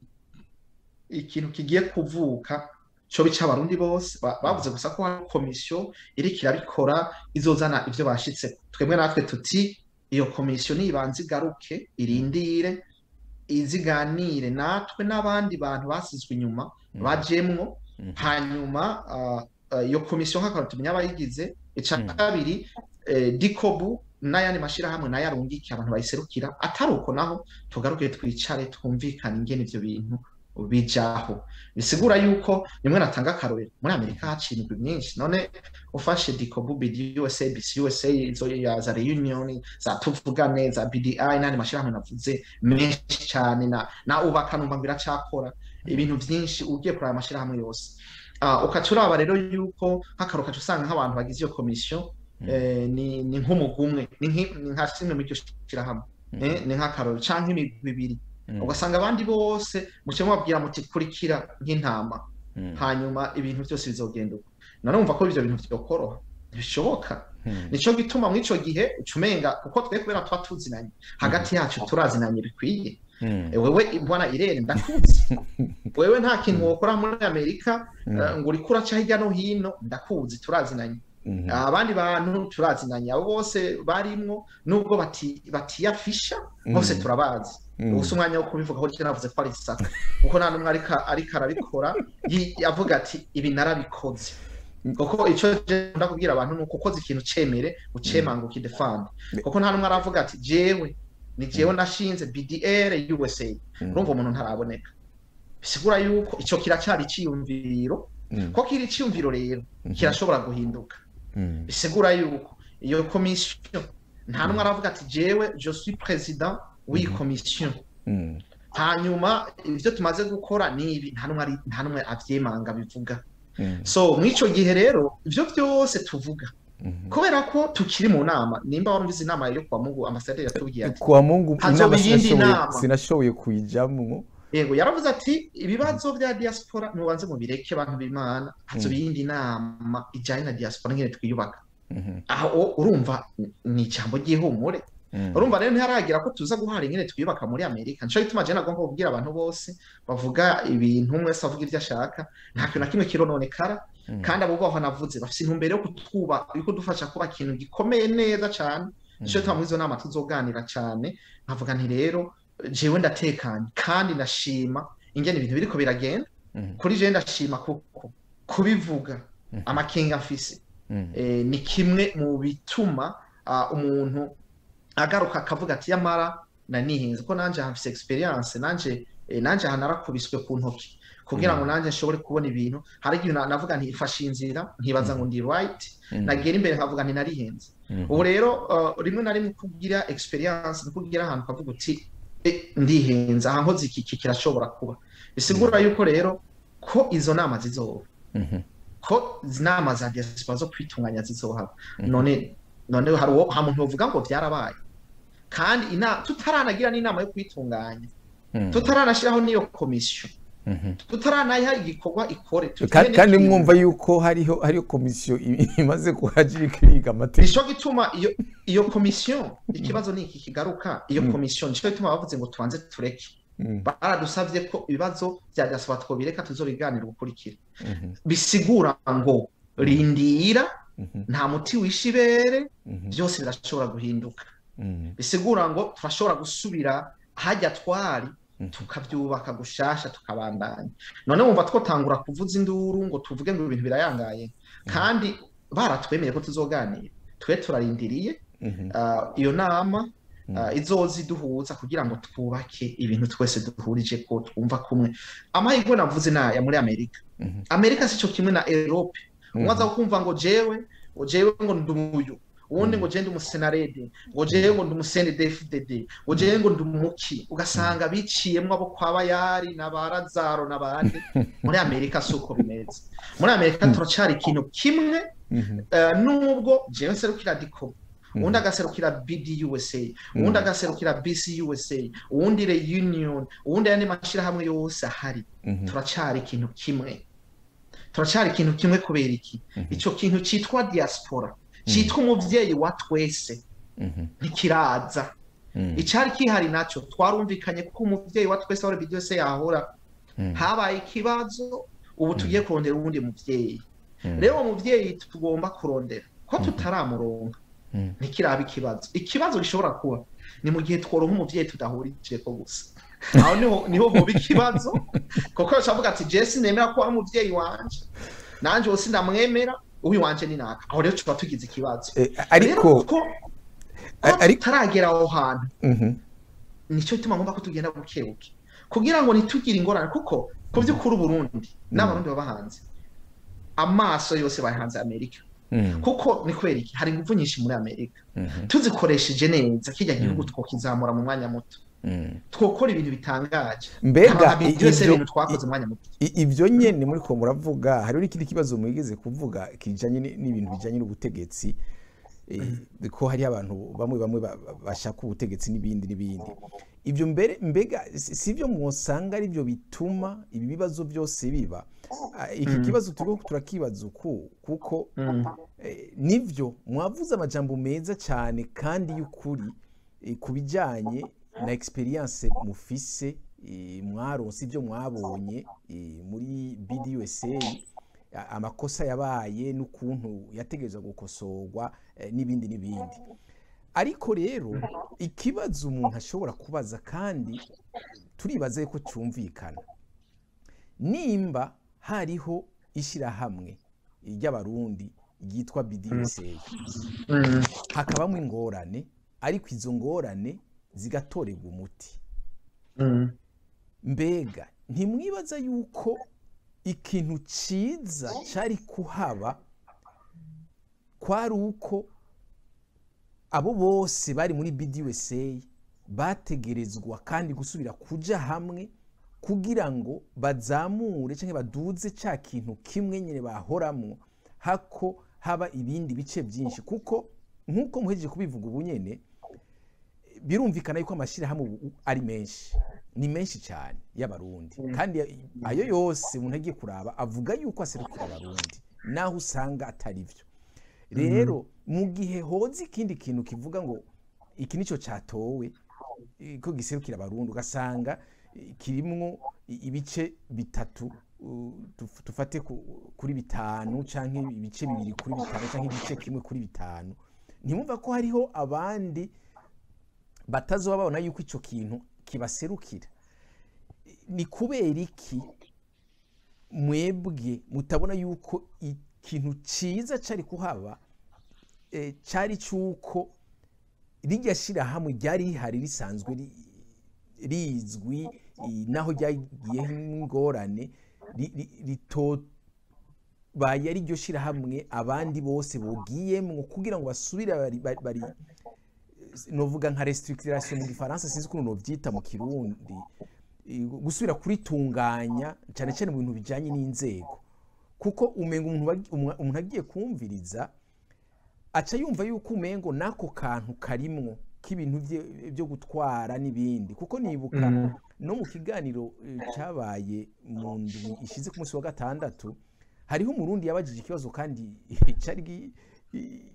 ikintu kigiye kuvuka co bica abarundi bose Ba- bavuze gusa ko hari komisiyo iriko irabikora izozana ivyo bashitse twebwe natwe tuti iyo komisiyo nibanze igaruke irindire iziganire natwe n'abandi bantu basizwe inyuma Mhm. bajemwo Mhm. hanyuma ah, ah, iyo komisiyo nk'akantu tumenya abayigize ica Mm. kabiri eh, dikobu n'ayandi mashirahamwe nayo arungike abantu bayiserukira atari uko naho tugaruke twicare twumvikane ingene ivyo bintu bijaho bisigura yuko rimwe natanga akarorero muri amerika haciye imigwi myinshi none ufashe dikobu bidi usa bc usa izo ya za reunion za tuvugane za bdi n'andi mashirahamwe navuze menshi cyane na na ubaka numva ngo iracakora ibintu byinshi ugiye kuraba amashirahamwe yose uh, ukaca uraba rero yuko nk'akaro ukaca usanga nk'abantu bagize iyo komisiyo Mm. eh, ni ni nk'umugwi umwe ni nki- ni nka kimwe muri iryo shirahamwe Mhm. eh, ni nk'akaroro canke imigwi ibiri Mhm. ugasanga abandi bose muce mubabwira muti kurikira nk'intama Mhm. hanyuma ibintu byose bizogenda uko nanumva ko ivyo bintu vyokoroha ntibishoboka Mhm. nico gituma mw'ico gihe ucumenga kuko twe kubera tuba tuzinanye hagati yacu turazinanye bikwiye Mhm. E, wewe bwana irene ndakuzi wewe nta kintu wokora muri amerika Mhm. eh, ngo uriko uraca hirya no hino ndakuzi turazinanye Mhm. abandi bantu turazinanye abo bose barimwo nubwo bati batiyafisha bose Mhm. turabazi Mhm. ubusa umwanya wo kubivuga aho navuze ko ari isaka kuko nta n'umwe ariko ariko arabikora yi- avuga ati ibi narabikoze kuko ico je ndakubwira abantu ni uko ukoze ikintu cemere ucemanga ukidefanda kuko nta n'umwe aravuga ati jewe ni jewe nashinze BDR USA Mhm. urumva umuntu ntaraboneka bisigura yuko ico kiracyari iciyumviro Mhm. ko kiri iciyumviro rero Mhm. kirashobora guhinduka Mhm. bisigura yuko iyo komisiyo nta n'umwe aravuga ati jewe je suis président w'iyi Mhm. komisiyo Mhm. hanyuma ibyo tumaze gukora ni ibi nta n'umwe ari- nta n'umwe avyemanga bivuga Mhm. so mw'ico gihe rero ivyo byose tuvuga Mhm. kubera ko tukiri mu nama nimba warumvise inama yo kwa mungu ambasaderi yatubwiye ati kwa mungu Hazoba inama iyindi sinashoboye nama. sinashoboye kuyijamwo yego yaravuze ati ibibazo bya diaspora nubanze mubireke abantu b'imana hazoba iyindi nama ijanye na diaspora ngene twiyubaka Mhm. aho urumva ni ijambo ry'ihumure Mhm. urumva rero ntiharagira ko tuza guhara ingene twiyubaka muri amerika nico gituma je nagomba kubwira abantu bose bavuga ibintu umwe wese avuga ivyo ashaka nta kintu na kimwe kirononekara Mhm. kandi abo baho navuze bafise intumbero yo kutwuba yo kudufasha kuba ikintu gikomeye neza cane nico gituma muri izo nama tuzoganira cane nkavuga nti rero jewe ndatekanye kandi ndashima ingene ibintu biriko biragenda Mhm. kuri je ndashima kuko kubivuga Mhm. amakenga mfise Mhm. eh, ni kimwe mu bituma ah, umuntu agaruka akavuga ati yamara nanihinze ko nanje hafise experience nanje eh, nanje aha narakubiswe ku ntoki kugira ngo nanje nshobore kubona ibintu hari igihe na- navuga nti ifashe inzira nkibaza ngo ndi right Mhm. nagera imbere nkavuga nti narihenze Mhm. ubu rero uh, rimwe na rimwe kugira experience ni kugira ahantu ukavuga uti "Eh, ndihenze aha nkoze iki iki kirashobora kuba bisigura yuko rero ko izo nama zizoba Mhm. ko izi nama za diaspora zo kwitunganya zizohaba Mhm. none none hari uwo ha muntu uvuga ngo byarabaye kandi ina tutaranagira n'inama yo kwitunganya Mhm. tutaranashyiraho n'iyo komisiyo Mhm. tutaranayiha igikorwa ikore Ka- tugire kandi n'ikintu. mwumva yuko hariho hariho komisiyo i- imaze kuhajira ikiriga amategeko nico gituma iyo iyo komisiyo ikibazo ni iki kigaruka iyo Mm. komisiyo nico gituma bavuze ngo tubanze tureke Mhm. baradusavye ko ibibazo bya diaspora twobireka tuzobiganira ubukurikira Mhm. bisigura ngo rindira Mhm. nta muti wishe ibere Mhm. byose birashobora guhinduka Mhm. bisigura ngo turashobora gusubira hajya twari Mhm. tukabyubaka gushasha tukabandanya none wumva twotangura kuvuza induru ngo tuvuge ngo ibintu birayangaye kandi baratwemeye ko tuzoganira twe turarindiriye Mhm. ah, iyo nama Mhm. ah, izoza iduhuza kugira ngo twubake ibintu twese duhurije ko twumva kumwe amahirwe navuze naya muri amerika Mhm. amerika si cyo kimwe na erope umwe aza kumva ngo jewe ngo jewe ngo ndi umuyu uwundi ngo jewe ndi umusenarede ngo jewe ngo ndi umusene dfdd ngo jewe ngo ndi umuki ugasanga biciyemwo abo kwa bayari na ba razaro n'abandi muri amerika si uko bimeze muri amerika turacyari ikintu kimwe Mhm. eh, nubwo jewe nserukira diko Mhm. uwundi agaserukira bdusa uwundi agaserukira bcusa uwundi reunion uwundi ayandi mashyirahamwe yose ahari Mhm. turacyari ikintu kimwe turacyari ikintu kimwe kubera iki Mhm. icyo kintu cyitwa diaspora cyitwa umubyeyi wa twese Mhm. ntikiraza Mhm. icyari kihari nacyo twarumvikanye ko umubyeyi wa twese aho byose yahora Mhm. habaye ikibazo ubu tugiye kurondera uwundi mubyeyi Mhm. rero uwo mubyeyi tugomba kurondera ko tutaramuronka Mhm. ntikiraba ikibazo ikibazo gishobora kuba ni mu gihe tworonka umubyeyi tudahurije ko gusa aho niho niho hoba ikibazo kuko bashavuga ati jesi nemera ko ari umubyeyi wanje nanjye wose ndamwemera uyu wanje ni naka aho rero tuba tugize ikibazo Eh, rero ariko ko a- ko ari- tutaragera aho hantu Mhm. nicyo gituma ngomba ko tugenda buke buke kugira ngo ntitugire ingorane kuko ku by'ukuri uburundi n'abarundi baba hanze amaso yose bahanze amerika Mhm. kuko ni kubera iki hari ingufu nyinshi muri amerika Mhm. tuzikoresheje neza kirya gihugu twokizamura mu mwanya muto Mhm. twokora ibintu bitangaje mbega Haba i- byose ibyo ibintu twakoze mu mwanya muto i- ibyo nyene muri ko muravuga hariho n'ikindi kibazo mwigeze kuvuga kijanye ni- n'ibintu bijanye n'ubutegetsi eh, ko hari abantu bamwe bamwe ba- ba- bashaka ubutegetsi n'ibindi n'ibindi ibyo mbere mbega si si byo mwosanga ari byo bituma ibi bibazo byose biba Ah, iki Mm. kibazo turiko turakibaza uku kuko Mm. Eh, nivyo mwavuze amajambo meza cyane kandi y'ukuri eh, ku bijyanye na experience mufise eh, mwaronse ibyo mwabonye eh, muri BDUSA a- amakosa yabaye n'ukuntu yategerezwa gukosorwa eh, n'ibindi n'ibindi ariko rero ikibazo umuntu ashobora kubaza kandi turibaza ko cyumvikana nimba hariho ishyirahamwe ry'abarundi ryitwa BDUSA Mm. hakabamo ingorane ariko izo ngorane zigatorerwa umuti Mm. mbega ntimwibaza yuko ikintu cyiza cyari kuhaba kwari uko abo bose bari muri BDUSA bategerezwa kandi gusubira kuja hamwe kugira ngo bazamure cyangwa baduze cya kintu kimwe nyine bahoramo hako haba ibindi bice byinshi kuko nk'uko muhejeje kubivuga ubu nyine birumvikana yuko amashyirahamwe ubu ari menshi ni menshi cyane y'abarundi kandi ayo yose umuntu agiye kuraba avuga yuko aserukira abarundi naho usanga atari byo rero mu gihe hoze ikindi kintu kivuga ngo iki nicyo cyatowe eh, ko giserukira abarundi ugasanga eh, kirimwo i- ibice bitatu uh, tuf- tufate ku- kuri bitanu canke ibice bibiri kuri bitanu canke igice kimwe kuri bitanu ntimwumva ko hariho abandi batazoba babona yuko ico kintu kibaserukira ni kubera iki mwebwe mutabona yuko ikintu cyiza cyari kuhaba eh, cyari cy'uko rijya shyirahamwe ryari rihari risanzwe ri- rizwi i- naho ryagiyeho ingorane ri- ri- ritobaye ari ryo shyirahamwe abandi bose bugiyemwo kugira ngo basubire bari, bari, bari novuga nka restructuration mu gifaransa sinzi ukuntu novyita mu kirundi i- gusubira kuritunganya cyane cyane mu bintu bijanye n'inzego kuko umenga umuntu wagi- umwa- umuntu agiye kumviriza aca yumva yuko umengo n'ako kantu karimwo k'ibintu vye- vyo gutwara n'ibindi kuko nibuka Mm. no mu kiganiro eh, cyabaye mu ndwi ishize ku munsi wa gatandatu hariho umurundi yabajije ikibazo kandi cyari gi- i-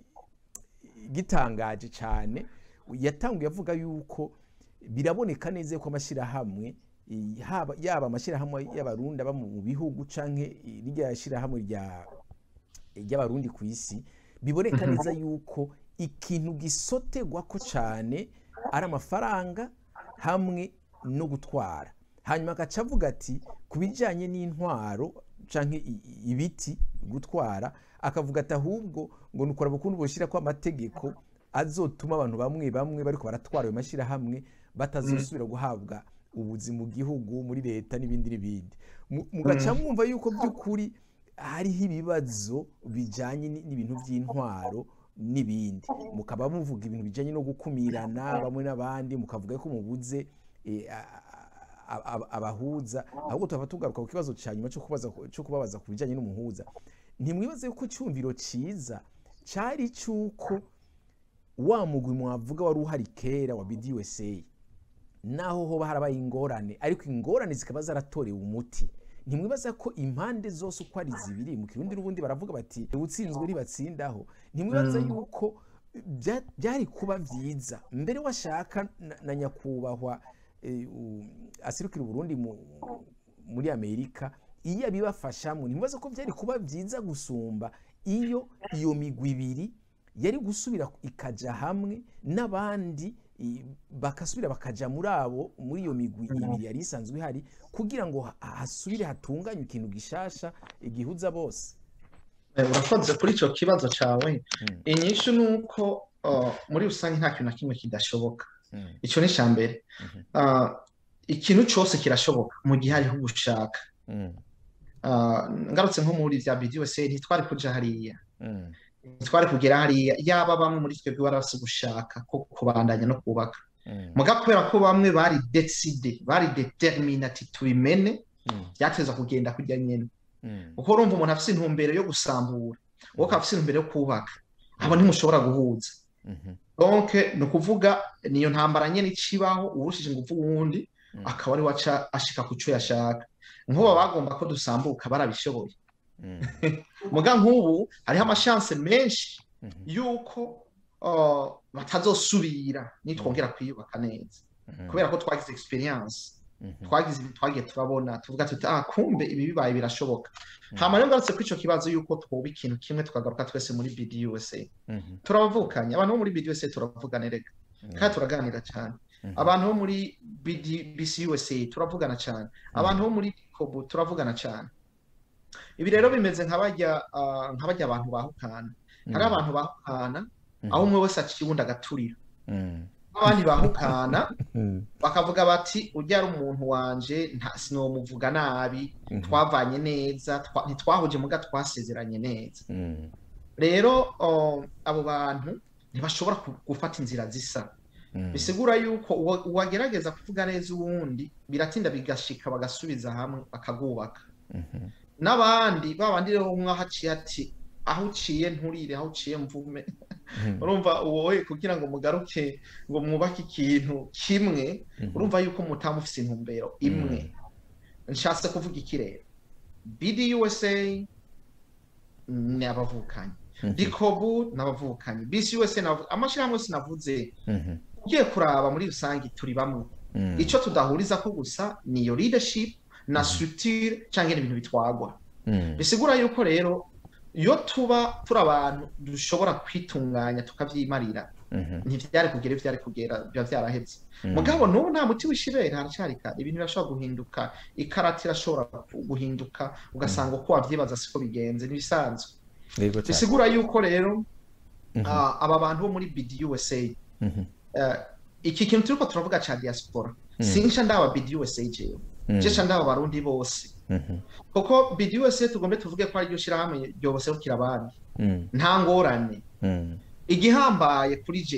gitangaje cyane yatanguye avuga yuko biraboneka neza ko amashyirahamwe i- haba- yaba amashyirahamwe y'abarundi aba mu bihugu canke i- rya shyirahamwe rya ry'abarundi ku isi biboneka neza yuko ikintu gisotegwa ko cyane ari amafaranga hamwe no gutwara hanyuma agaca avuga ati ku bijyanye n'intwaro cyangwa ibiti gutwara akavuga ati ahubwo ngo ni ukuraba ukuntu bushyira ko amategeko azotuma abantu bamwe bamwe bariko baratwara ayo mashyirahamwe batazosubira guhabwa ubuzi mu gihugu muri leta n'ibindi n'ibindi Mu- mugaca mwumva yuko by'ukuri hariho ibibazo bijyanye ni- n'ibintu by'intwaro n'ibindi mukaba muvuga ibintu bijyanye no gukumirana bamwe n'abandi mukavuga ko mubuze eh, a- a- a- abahuza ahubwo tuhava tugaruka ku kibazo cya nyuma cyo kubaza cyo kubabaza ku bijyanye n'umuhuza ntimwibaze ko icyumviro cyiza cyari cy'uko wa mugwi mwavuga wari uhari kera wa BDUSA naho hoba harabaye ingorane ariko ingorane zikaba zaratorewe umuti ntimwibaza ko impande zose uko ari zibiri mu kirundi n'ubundi baravuga bati ubutsinzwe ntibatsindaho ntimwibaza yuko bya- byari kuba byiza mbere washaka na- na nyakubahwa eh, u- asirukira uburundi mu- muri amerika iyo abibafashamo ntimwibaza ko byari kuba byiza gusumba iyo iyo migwi ibiri yari gusubira ikaja hamwe n'abandi i- bagasubira bakaja muri abo muri iyo migwi ibiri yari isanzwe ihari kugira ngo ha- hasubire hatunganywe ikintu gishasha igihuza bose Eh, urakoze kuri icyo kibazo cyawe Mm. inyishu ni uko uh, muri rusange nta kintu na kimwe kidashoboka Mm. icyo ni icya mbere Mhm. Uh, ikintu cyose kirashoboka mu gihe hariho gushaka Mm. Uh, ngarutse nko muri bya BDUSA ntitwari kuja hariya Mm. ntitwari kugera hariya yaba bamwe muri twebwe bari bafise gushaka ko kubandanya no kubaka Mm. muga kubera ko bamwe bari decide bari determine ati tubimene Mm. byateza kugenda kujya nyene Mm. kuko urumva umuntu afise intumbero yo gusambura wowe ukaba afise intumbero yo kubaka abo ntimushobora guhuza Mhm. donc ni ukuvuga niyo ntambara nyene icibaho uwurushije ingufu uwundi Mm. akaba ari waca ashika ku cyo yashaka nk'ubu bagomba ko dusambuka barabishoboye Mm. muga nk'ubu hariho amashanse menshi Mhm. yuko uh, batazosubira nitwongera kwiyubaka neza Mhm. kubera ko twagize experience Mhm. twagize ibintu twagiye turabona tuvuga tuti ah kumbe ibi bibaye birashoboka Mhm. hama rero ngarutse kuri ico kibazo yuko twoba ikintu kimwe tukagaruka twese muri BDUSA Mhm. turabavukanye abantu bo muri BDUSA turavugana rega Mhm. kandi turaganira cyane Mhm. abantu bo muri BD, BCUSA turavugana cyane abantu bo muri kobu turavugana cyane ibi rero bimeze nka bajya ah, nka bajya abantu bahukana hari Mhm. abantu bahukana Mhm. aho umwe wese aciye uwundi agaturira Mhm. abandi bahukana Mhm. bakavuga bati ujya ari umuntu wanje nta sinomuvuga nabi Mhm. twavanye neza twa- ntitwahuje muga twasezeranye neza Mhm. rero oh, abo bantu ntibashobora ku- gufata inzira zisa Mhm. bisigura yuko uwa- uwagerageza kuvuga neza uwundi biratinda bigashika bagasubiza hamwe bakagubaka Mhm. n'abandi babandi rero umwe aho aciye ati aho uciye nturire aho uciye mvume Mhm. urumva wowe kugira ngo mugaruke ngo mwubake ikintu kimwe Mhm. urumva yuko mutaba mufise intumbero imwe nshatse kuvuga iki rero BDUSA ni abavukanyi Mhm. dikobu ni abavukanyi BCUSA ni abavukanyi amashyirahamwe yose navuze Mhm. ugiye kuraba muri rusange turi bamwe Mhm. icyo tudahuriza ko gusa ni iyo leadership na Mhm. structure cyangwa ibintu bitwagwa Mhm. bisigura yuko rero iyo tuba turi abantu dushobora kwitunganya tukavyimarira Mhm. ntivyari kugera ivyo vyari kugera biba vyaraheze Mhm. mugabo n'ubu nta muti w'ishibere haracyari kare ibintu birashobora guhinduka ikarati irashobora guhinduka ugasanga uko wavyibaza siko bigenze n'ibisanzwe Yego cyane. bisigura yuko rero Mhm. ah, aba bantu bo muri BDUSA Mhm. eh, iki kintu turiko turavuga ca diaspora Mhm. sinca ndaba BDUSA jewe Mhm. je ca ndaba abarundi bose Mhm. kuko BDUSA tugombe tuvuge ko ari ryo shirahamwe ryoboserukira abandi Mhm. nta ngorane Mhm. igihambaye kuri jewe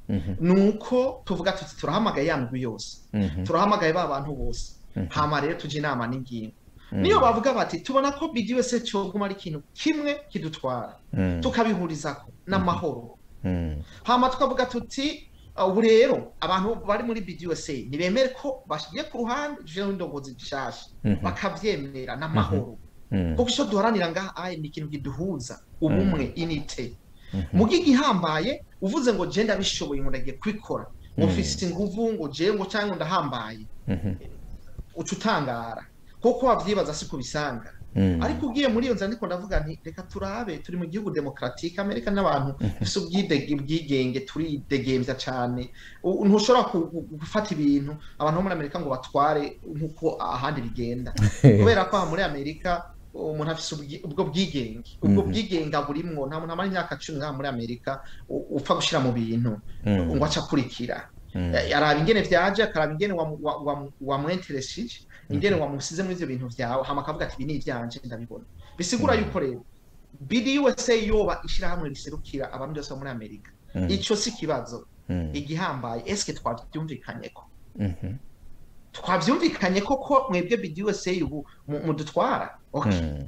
Mhm. nuko tuvuga tuti turahamagaye ya migwi yose Mhm. turahamagaye ba bantu bose Mhm. hama rero tujya inama n'ingingo Mhm. niyo bavuga bati tubona ko BDUS cyoguma ari ikintu kimwe kidutwara Mhm. tukabihurizako n'amahoro Mhm. hama tukavuga tuti uh, ubu rero abantu bari muri BDUS ntibemere ko bashigiye ku ruhande tuje n'indongozi zishasha Mhm. bakavyemera n'amahoro Mhm. kuko icyo duharanira ngaha ayi ni ikintu kiduhuza ubumwe inite Mhm. mu gihambaye uvuze ngo je ndabishoboye ngo ndagiye kubikora ngo Mhm. mfise inguvu ngo je ngo cyangwa ndahambaye Mhm. uca utangara kuko wavyibaza si kubisanga Mhm. ariko ugiye muri iyo nzira ndiko ndavuga nti reka turabe turi mu gihugu demokratike amerika n'abantu bafise ubwidege ubwigenge turidegemvya cane U- ntushobora ku- ku- gufata ibintu abantu bo muri amerika ngo batware nk'uko ahandi bigenda kubera ko aha muri amerika umuntu afise ubwi- ubwo bwigenge ubwo Mhm. bwigenge burimwo nta muntu amara imyaka cumi ngaha muri amerika u- upfa gushira mu bintu Mhm. ngo aca akurikira Mhm. Eh, araba ingene vyaje akaraba ingene wamu- wa- wa- wamwenteresije ingene wamusize muri ivyo bintu vyawe hama akavuga ati ibi ni ivyanje ndabibona bisigura yuko rero BDUSA yoba ishirahamwe riserukira abantu bose bo muri amerika Mhm. ico si ikibazo Mhm. igihambaye eske twavyumvikanyeko Mhm. twavyumvikanye koko mwebwe BDUSA ubu mu- mudutwara okay Mhm.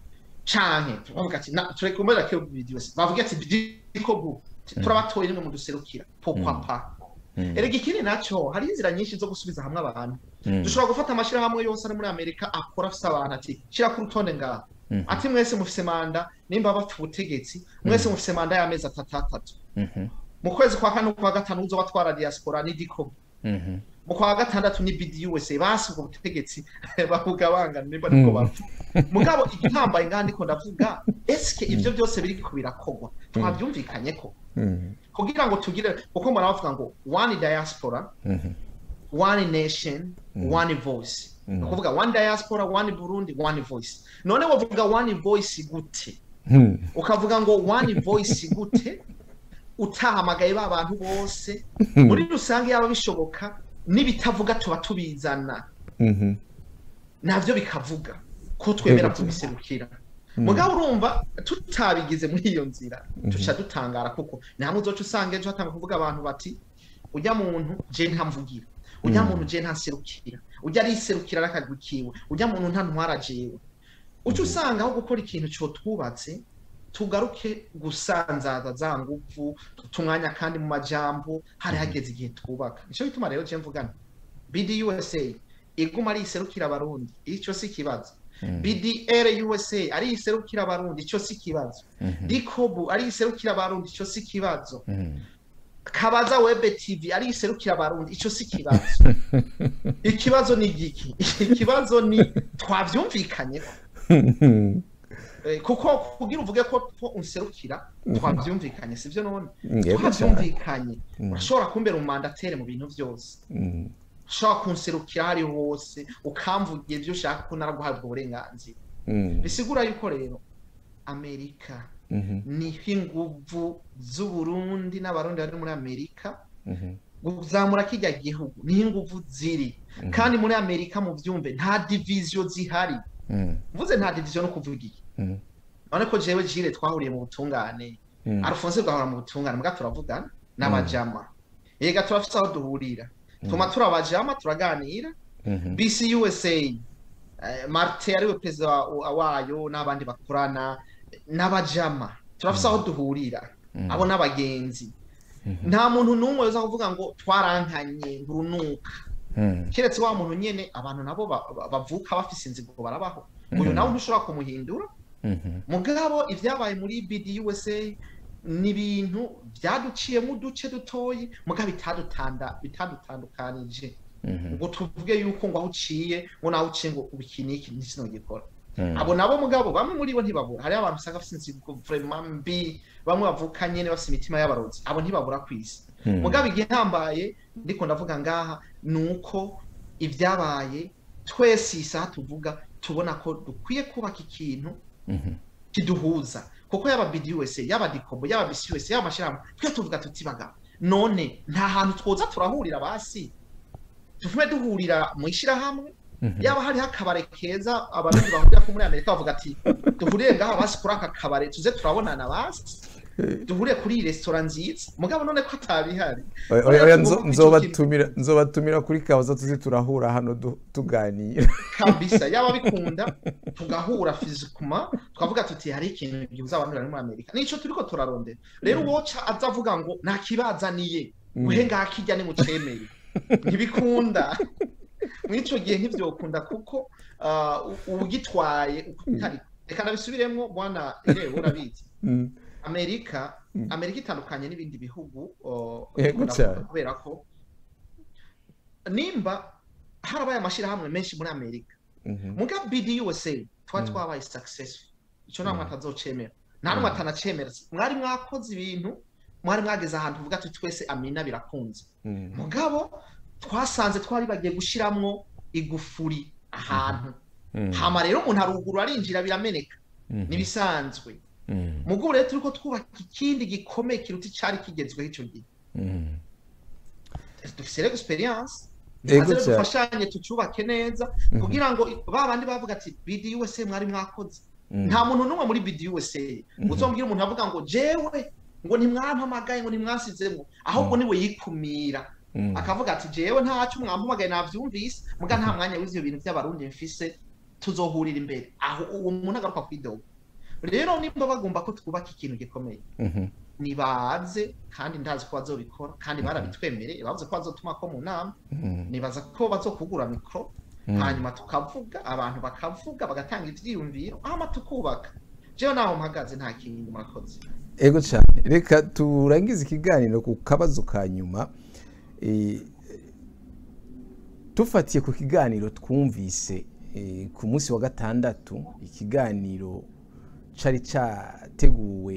canke tuvuga ati na tureke kumera ko BDUSA bavuga ati bidiko bu turabatoye nimwe muduserukira pourquoi Mm. pas Mhm. erega ikindi naco hari inzira nyinshi zo gusubiza hamwe abantu Mhm. dushobora gufata amashirahamwe yose ari muri amerika akora afise abantu ati shira ku rutonde ngaha Mhm. ati mwese mufise manda nimba bafite ubutegetsi mwese mufise manda y'amezi atatu atatu Mhm. mu kwezi kwa kane kwa gatanu uzo batwara diaspora ni diko Mhm. mu kwa gatandatu ni BDUSA basi ubwo butegetsi bavuga bangana nimba niko Mm. bapfa mugabo igihambaye ngaha ndiko ndavuga eske ivyo byose biriko birakogwa twavyumvikanye ko Mhm. kugira ngo tugire kuko mbona bavuga ngo one diaspora Mhm. one nation Mm. one voice Mm. ni ukuvuga one diaspora one burundi one voice none wavuga one voice gute Mhm. ukavuga ngo one voice gute utahamagaye ba bantu bose muri rusange yaba bishoboka n'ibitavuga tuba tubizana Mhm. navyo bikavuga ko twemera Yego. kubiserukira Mm. mugabo urumva tutabigize muri iyo nzira tuca dutangara kuko ni hamwe uzoca usanga ejo hatanga kuvuga abantu bati ujya muntu je ntamvugira ujya Mm. muntu je ntaserukira ujya ariserukira n'akagwi kiwe ujya muntu ntantwara jewe uca usanga aho gukora ikintu cyo twubatse tugaruke gusanzaza za nguvu tumwanya kandi mu majambo hari hageze igihe twubaka nico bituma rero je mvugana BDUSA iguma ari iserukira abarundi ico si ikibazo Mhm. BDR USA ari iserukira abarundi ico si ikibazo Mhm. Dikobu ari iserukira abarundi ico si ikibazo Mhm. Kabaza Web TV ari iserukira abarundi ico si ikibazo ikibazo ni igiki ikibazo ni twavyumvikanye Mhm. Eh, kuko kugira uvuge ko ko unserukira twavyumvikanye sivyo none Yego cyane. twavyumvikanye Mhm. urashobora kumbera umandatere mu bintu byose Mhm. ushobora kunserukira hari hose ukamvugira ibyo ushaka ko naraguhabwa uburenganzira Mhm. bisigura yuko rero amerika Mhm. niho inguvu z'uburundi n'abarundi bari muri amerika Mhm. kuzamura kijya gihugu niho inguvu ziri Mhm. kandi muri amerika mu byumve nta diviziyo zihari Mhm. mvuze nta diviziyo no kuvuga iki Mhm. none ko jewe jire twahuriye mu butungane Mhm. Alphonse gahora mu butungane mbwa turavugana n'abajama yega turafise aho duhurira tuma turabajama turaganira Mhm. BC USA eh, Marte ariwe perezida wa- wayo n'abandi bakorana n'abajama turafise aho duhurira Mhm. abo n'abagenzi Mhm. nta muntu n'umwe uza kuvuga ngo twarankanye urunuka Mhm. keretse wa muntu nyene abantu nabo ba- ba- bavuka bafise inzigo barabaho uyu Mhm. nawe ntushobora kumuhindura Mhm. mugabo ibyabaye muri BDUSA ni ibintu byaduciyemo uduce dutoyi mugabo bitadutanda bitadutandukanije Mhm. ngo tuvuge yuko ngo aho uciye ngo naho uciye ngo ubu iki n'iki ntikino gikora Mhm. abo nabo mugabo bamwe muri bo ntibabura hariho abantu usanga bafite inzigo vraiment mbi bamwe bavuka nyene bafite imitima y'abarozi abo ntibabura ku isi Mhm. mugabo igihambaye ndiko ndavuga ngaha ni uko ibyabaye twese iyi saha tuvuga tubona ko dukwiye kubaka ikintu Mhm. kiduhuza kuko yaba BDUSA yaba Dikobo yaba BCUSA yaba amashirahamwe twe tuvuga tuti bagabo none nta hantu twoza turahurira basi tuvume duhurira mu ishirahamwe Mhm. yaba hariho akabare keza abarundi bahurira ko muri amerika bavuga ati duhurire ngaha basi kuri aka kabare tuze turabonana basi duhure kuri iyi resitora nziza mugabo none ko atabihari Oya, oya, oya, nzo- nzobatumira nzobatumira kuri kabuza tuzi turahura hano du- tuganira kabisa yaba bikunda tugahura fizikuma twavuga tuti hari ikintu gihuza abantu bari muri amerika nico turiko turarondera rero uwoca aza avuga ngo nta kibazaniye uhe ngakijya nimucemere ntibikunda mw'ico gihe ntivyokunda kuko ah, u- ugitwaye uko utari reka ndabisubiremwo bwana rero urabizi Mm, amerika amerika itandukanye n'ibindi bihugu oh, Yego ndavuga cyane. kubera ko nimba harabaye amashirahamwe menshi muri amerika mhm, muga BDUSA twari twabaye successful ico nta mwata azocemera nta n'umwe atanacemera mwari mwakoze ibintu mwari mwageze ahantu uvuga ati twese amina birakunze mm, mugabo twasanze twari bagiye gushiramwo igufuri ahantu mm, hama rero umuntu aruguru arinjira birameneka mhm, nibisanzwe mm, mugo rero turiko twubaka ikindi gikomeye kiruta icari kigezweho ico gihe mm. dufise rero experience Ego maze rero cyane. dufashanye tucubake neza kugira ngo ba bandi bavuga ati BDUSA mwari mwakoze Mm. nta muntu n'umwe muri BDUSA uzombwira umuntu avuga ngo jewe ngo ntimwampamagaye ngo ntimwasizemwo ahubwo niwe yikumira Mm. akavuga ati jewe ntacyo mwampamagaye navyumvise muga nta mwanya w'ivyo bintu by'abarundi mfise tuzohurira imbere aho uwo muntu agaruka kwidoga rero nimba bagomba ko twubaka ikintu gikomeye Mhm, nibaze kandi ndazi ko bazobikora kandi barabitwemereye bavuze ko bazotuma ko mu nama mm, nibaza ko bazokugura mikoro Mm. hanyuma tukavuga abantu bakavuga bagatanga ivyiyumviro hama tukubaka jewe naho mpagaze nta kindi murakoze ego cyane reka turangize ikiganiro ku kabazo ka nyuma Eh, tufatiye ku kiganiro twumvise eh, ku munsi wa gatandatu ikiganiro cari categuwe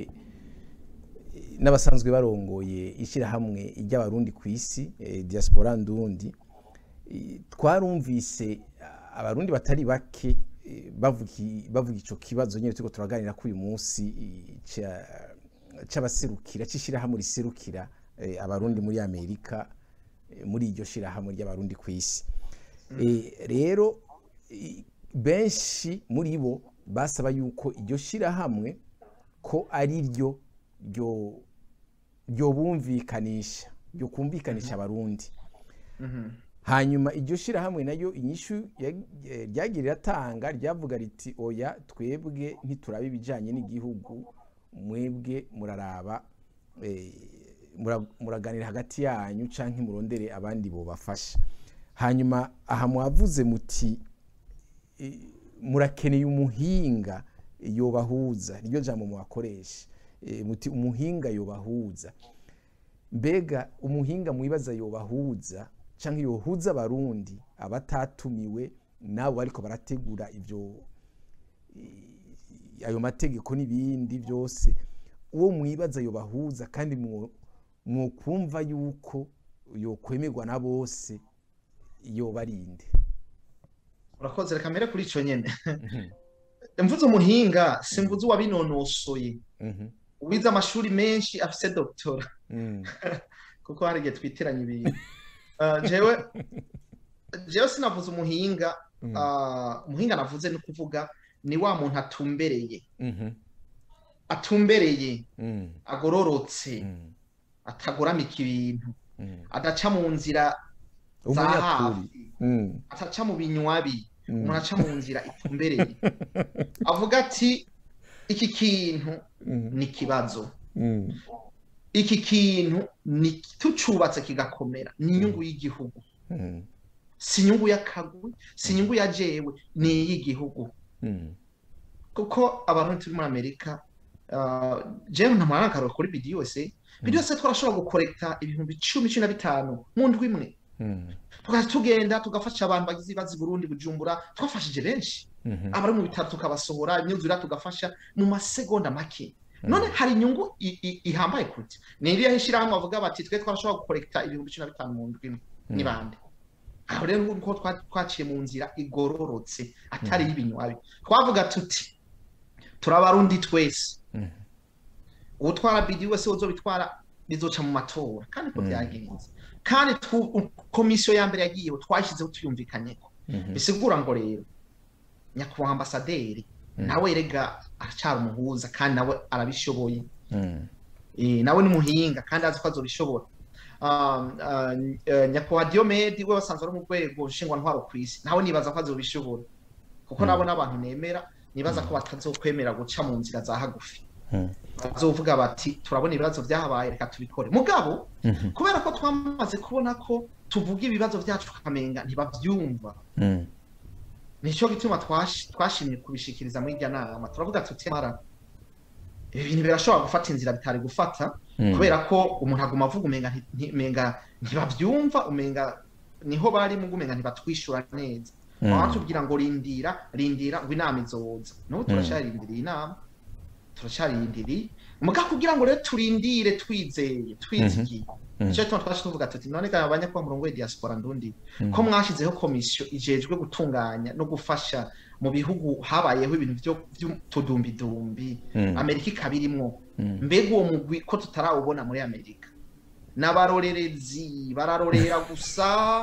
eh, n'abasanzwe barongoye ishyirahamwe ry'abarundi ku isi eh, diaspora ndundi Eh, twarumvise ah, abarundi batari bake eh, bavuga i- bavuga ico kibazo nyene turiko turaganira ko uyu munsi eh, ca- c'abaserukira c'ishirahamwe riserukira eh, abarundi muri amerika eh, muri iryo shirahamwe ry'abarundi ku isi Eh, rero i- benshi muri bo basaba yuko iryo shirahamwe ko ari ryo ryo ryobumvikanisha ryo kumvikanisha abarundi Mhm. hanyuma iryo shirahamwe nayo inyishu ya- eh, ryagiye riratanga ryavuga riti oya twebwe ntituraba ibijanye n'igihugu mwebwe muraraba eh, mura- muraganira hagati yanyu canke murondere abandi bobafasha hanyuma aha mwavuze muti eh, murakeneye umuhinga yobahuza niryo jambo mwakoresha Eh, muti umuhinga yobahuza mbega umuhinga mwibaza yobahuza canke yohuza abarundi abatatumiwe nabo bariko barategura ivyo i- ayo mategeko n'ibindi byose uwo mwibaza yobahuza kandi mwo- mwokumva yuko yokwemerwa na bose yobarinde urakoze reka mbere kuri ico nyene mvuze umuhinga simvuze uwabinonosoye Mhm, uwize amashuri menshi afise doktora mm, kuko hari igihe twiteranya ibintu Ah, jewe jewe sinavuze umuhinga mm, ah, umuhinga navuze ni ukuvuga ni wa muntu atumbereye mhm, atumbereye mm, agororotse mm, atagoramika ibintu mm. adaca mu nzira za umunyakuri hafi Mm, ataca mu binywabi mm, umuntu aca mu nzira itumbereye avuga ati iki kintu mm, ni ikibazo mm, iki kintu ni tucubatse kigakomera ni inyungu y'igihugu mm, si inyungu y'akagwi si inyungu ya jewe ni iy'igihugu mm, kuko abantu turi muri amerika ah, jewe ntamara akarora kuri bidi yose bidi yose twarashobora gukorekta ibihumbi cumi cumi na bitanu mu ndwi imwe mm, tugaca tugenda tugafasha abantu bagize ibibazo i burundi bujumbura twafashije benshi mhm, abari mu bitaro tukabasohora imyuzura tugafasha mu masegonda make none hari inyungu i- i- ihambaye kuti ni iriya ishyirahamwe bavuga bati twe twarashobora gukorekta ibihumbi cumi na bitanu mu ndwi imwe ni bande aho rero nuko twa- twaciye mu nzira igororotse atari y'ibinywabi twavuga tuti turabarundi twese Mhm. uwutwara bidi wese uzobitwara bizoca mu matora kandi ko byagenze kandi twu- komisiyo ya mbere yagiyeho twashyizeho tuyumvikanyeko mhm, bisigura ngo rero nyakubahwa ambasaderi nawe rega aracyari umuhuza kandi nawe arabishoboye mm, Eh, nawe ni muhinga kandi azi ko azobishobora Um, uh, uh, nyakubahwa Diomede we basanzwe ari mu rwego nshingwantwaro ku isi nawe nibaza ko azobishobora kuko nabo n'abantu nemera nibaza ko batazokwemera guca mu nzira za hagufi Mm. bazovuga bati turabona ibibazo byahabaye reka tubikore mugabo Mhm. kubera ko twamaze kubona ko tuvuga ibibazo byacu tukamenga ntibavyumva Mm. nicyo gituma twash- twashimye kubishikiriza muri irya nama turavuga tuti mara ibi bintu birashobora gufata inzira bitari gufata Mm. kubera ko umuntu aguma avuga umenga nti- nti- umenga ntibavyumva umenga niho bari mu umenga ntibatwishura neza Mm. baba batubwira ngo rindira rindira ngo inama izoza n'ubu turacyarindiriye inama turacyarindiriye muga kugira ngo rero turindire twizeye twizigiye Mhm. nicyo gituma twaje tuvuga tuti none ga abanyakuba murongo wa diaspora ndundi Mhm. ko mwashyizeho komisiyo ijejwe gutunganya no gufasha mu bihugu habayeho ibintu byo by'utudumbidumbi Mm. amerika ikaba irimwo Mm. mbega uwo mugwi ko tutarawubona muri amerika n'abarorerezi bararorera gusa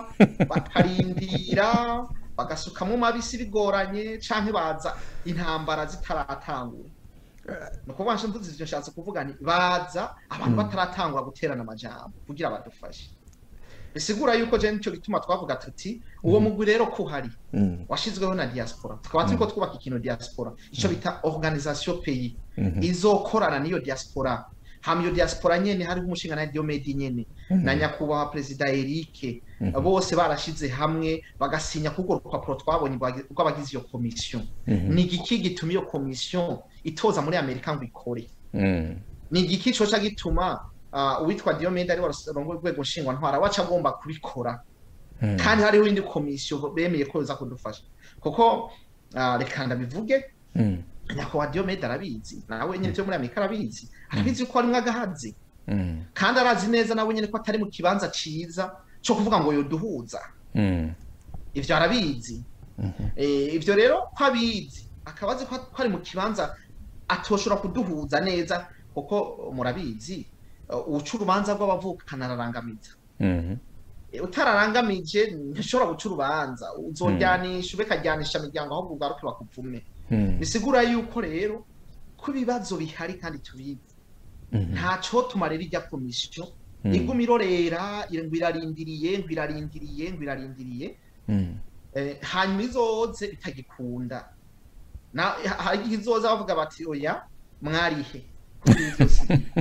bakarindira bagasukamo mabisi bigoranye canke baza intambara zitaratangura ni ukuvuga ngo mvuze ivyo nshatse kuvuga ni baza abantu bataratangura guterana amajambo kugira badufashe bisigura yuko je nico gituma twavuga tuti uwo mugwi rero ko uhari Mm. washizweho na diaspora tukaba turiko twubaka ikintu diaspora ico bita organisation pays Mhm. izokorana n'iyo diaspora hama iyo diaspora nyene hariho umushinga na Diomede nyene na nyakubahwa perezida Eric bose barashize hamwe bagasinya kuko rupapuro twabonye rwagi- rw'abagize iyo komisiyo Mhm. ni igiki gituma iyo komisiyo itoza muri amerika ngo ikore Mm. ni igiki coca gituma ah, uwitwa Diomede ari warongoye urwego nshingwantwara waca agomba kubikora Mm. kandi hariho indi komisiyo bemeye ko iza kudufasha kuko ah, reka ndabivuge Mm. nyakubahwa Diomede arabizi nawe nyine vyo muri amerika arabizi arabizi ko arimwo agahazi Mm. kandi arazi neza nawe nyine ko atari mu kibanza ciza co kuvuga ngo yoduhuza Mm. ivyo arabizi Mhm. Eh, ivyo rero ko abizi akaba azi ko ko ari mu kibanza atoshobora kuduhuza neza kuko murabizi uh, uca urubanza rw'abavukana ararangamiza Mhm. Eh, utararangamije ntishobora guca urubanza uzojyanisha ube kajyanisha imiryango ahubwo ugaruke bakuvume Mm. bisigura yuko rero ko ibibazo bihari kandi tubizi Mhm. ntaco tumarira ijya komisiyo Mm. iguma irorera ngo irarindiriye ngo irarindiriye ngo irarindiriye Mm. Eh, hanyuma izoze bitagikunda na ha- hari igihe izoza bavuga bati oya mwarihe kuri ibi byose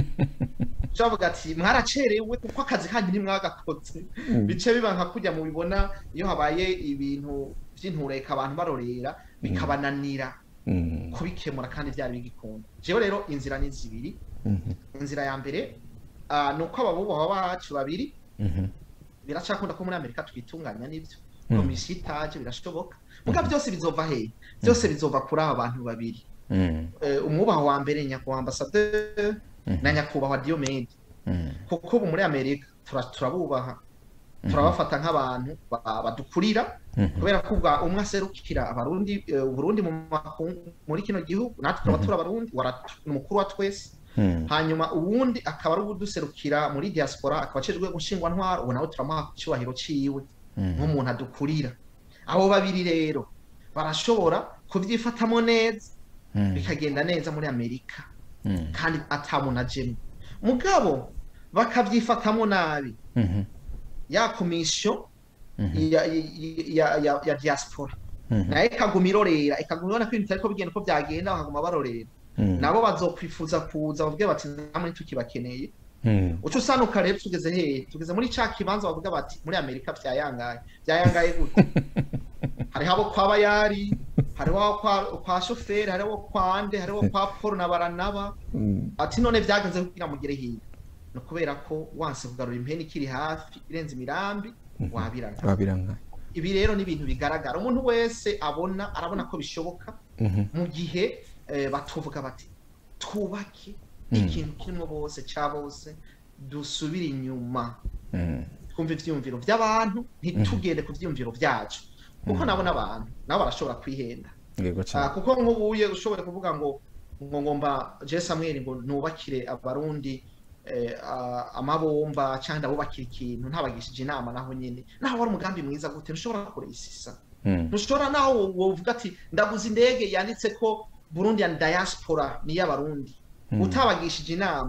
bavuga ati mwaracerewe kuko akazi kanyu ntimwagakoze Mm. bice biba nka kujya mu bibona iyo habaye ibintu by'intureka abantu barorera bikabananira Mm. kubikemura kandi byari bigikunda jewe rero inzira ni zibiri Mhm. inzira ya mbere ah, ni uko ababubahwa bacu babiri Mhm. biracakunda ko muri amerika twitunganya n'ibyo Mm. komisiyo itaje birashoboka muga byose bizova hehe byose bizova kuri aba bantu babiri Mm. Eh, umwubaha wa mbere nyakubahwa ambasaderi Mhm. na nyakubahwa Diomede Mm. kuko ubu muri amerika tura- turabubaha turabafata nk'abantu ba- badukurira Mhm. kubera ko ubwa umwe aserukira abarundi eh, uburundi mu makungu muri kino gihugu natwe tukaba turi abarundi waratu- ni umukuru wa twese Mm. hanyuma uwundi akaba ari uduserukira muri diaspora akaba acejwe gushingwantwara ubu nawe turamuha icyubahiro ciwe Mm. nk'umuntu adukurira abo babiri rero barashobora kubyifatamo neza Mm. bikagenda neza muri amerika Mm. kandi atamuntu ajemwo mugabo bakabyifatamo nabi Mhm. ya komisiyo Mhm. ya, ya, ya, ya diaspora Mhm. nayo ikaguma irorera ikaguma ibona ko ibintu bitariko bigenda uko byagenda bakaguma barorera Mm. nabo bazokwifuza kuza bavuge bati namwe ntitukibakeneye Mm. uca usanuka rero tugeze hehe tugeze muri ca kibanza bavuga bati muri amerika byayangaye byayangaye gute hariho abo kwa bayari hariho abo kwa, kwa shoferi hariho abo kwa nde hariho abo kwa paul na baranaba Mm. ati none byagenze kugira mugere hiya ni ukubera ko wanse kugarura impeni ikiri hafi irenze imirambi wabiranga Wabiranga. ibi rero ni ibintu bigaragara umuntu wese abona arabona ko bishoboka Mhm. mu gihe eh, batuvuga bati twubake Mm. ikintu kirimo bose cya bose dusubire inyuma Mm. twumve ivyiyumviro by'abantu ntitugende ku vyiyumviro byacu kuko nabo n'abantu nabo barashobora kwihenda Yego Ah, cyane. kuko nk'ubuye ushobora kuvuga ngo ngo ngomba je Samuel ngo nubakire abarundi eh, ah, amabomba cyangwa ndabubakira ikintu ntabagishije inama naho nyine naho wari umugambi mwiza gute ntushobora kuresisa Mm. ntushobora naho wovuga ati ndaguze indege yanditse ko Burundi and diaspora ni y'abarundi Mm. utabagishije inama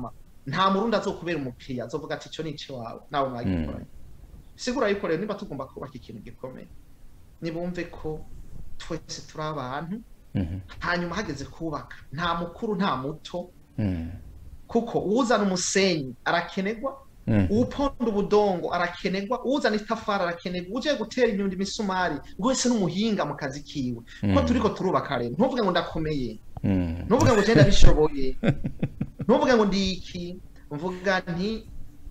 nta murundi azokubera umukiriya azovuga ati icyo ni icy'iwawe nawe mwagikoranye sigura yuko rero niba tugomba kubaka ikintu gikomeye nibumve ko twese turi abantu Mhm. hanyuma hageze kubaka nta mukuru nta muto Mm. kuko uwuzana umusenyi arakenerwa Mhm. uwuponda ubudongo arakenerwa uwuzana itafari arakenerwa uje gutera inyundo imisumari wese n'umuhinga mu kazi kiwe ko Mm. turiko turubaka rero ntuvuge ngo ndakomeye Mm. ntuvuge ngo genda bishoboye ntuvuge ngo ndi iki mvuga nti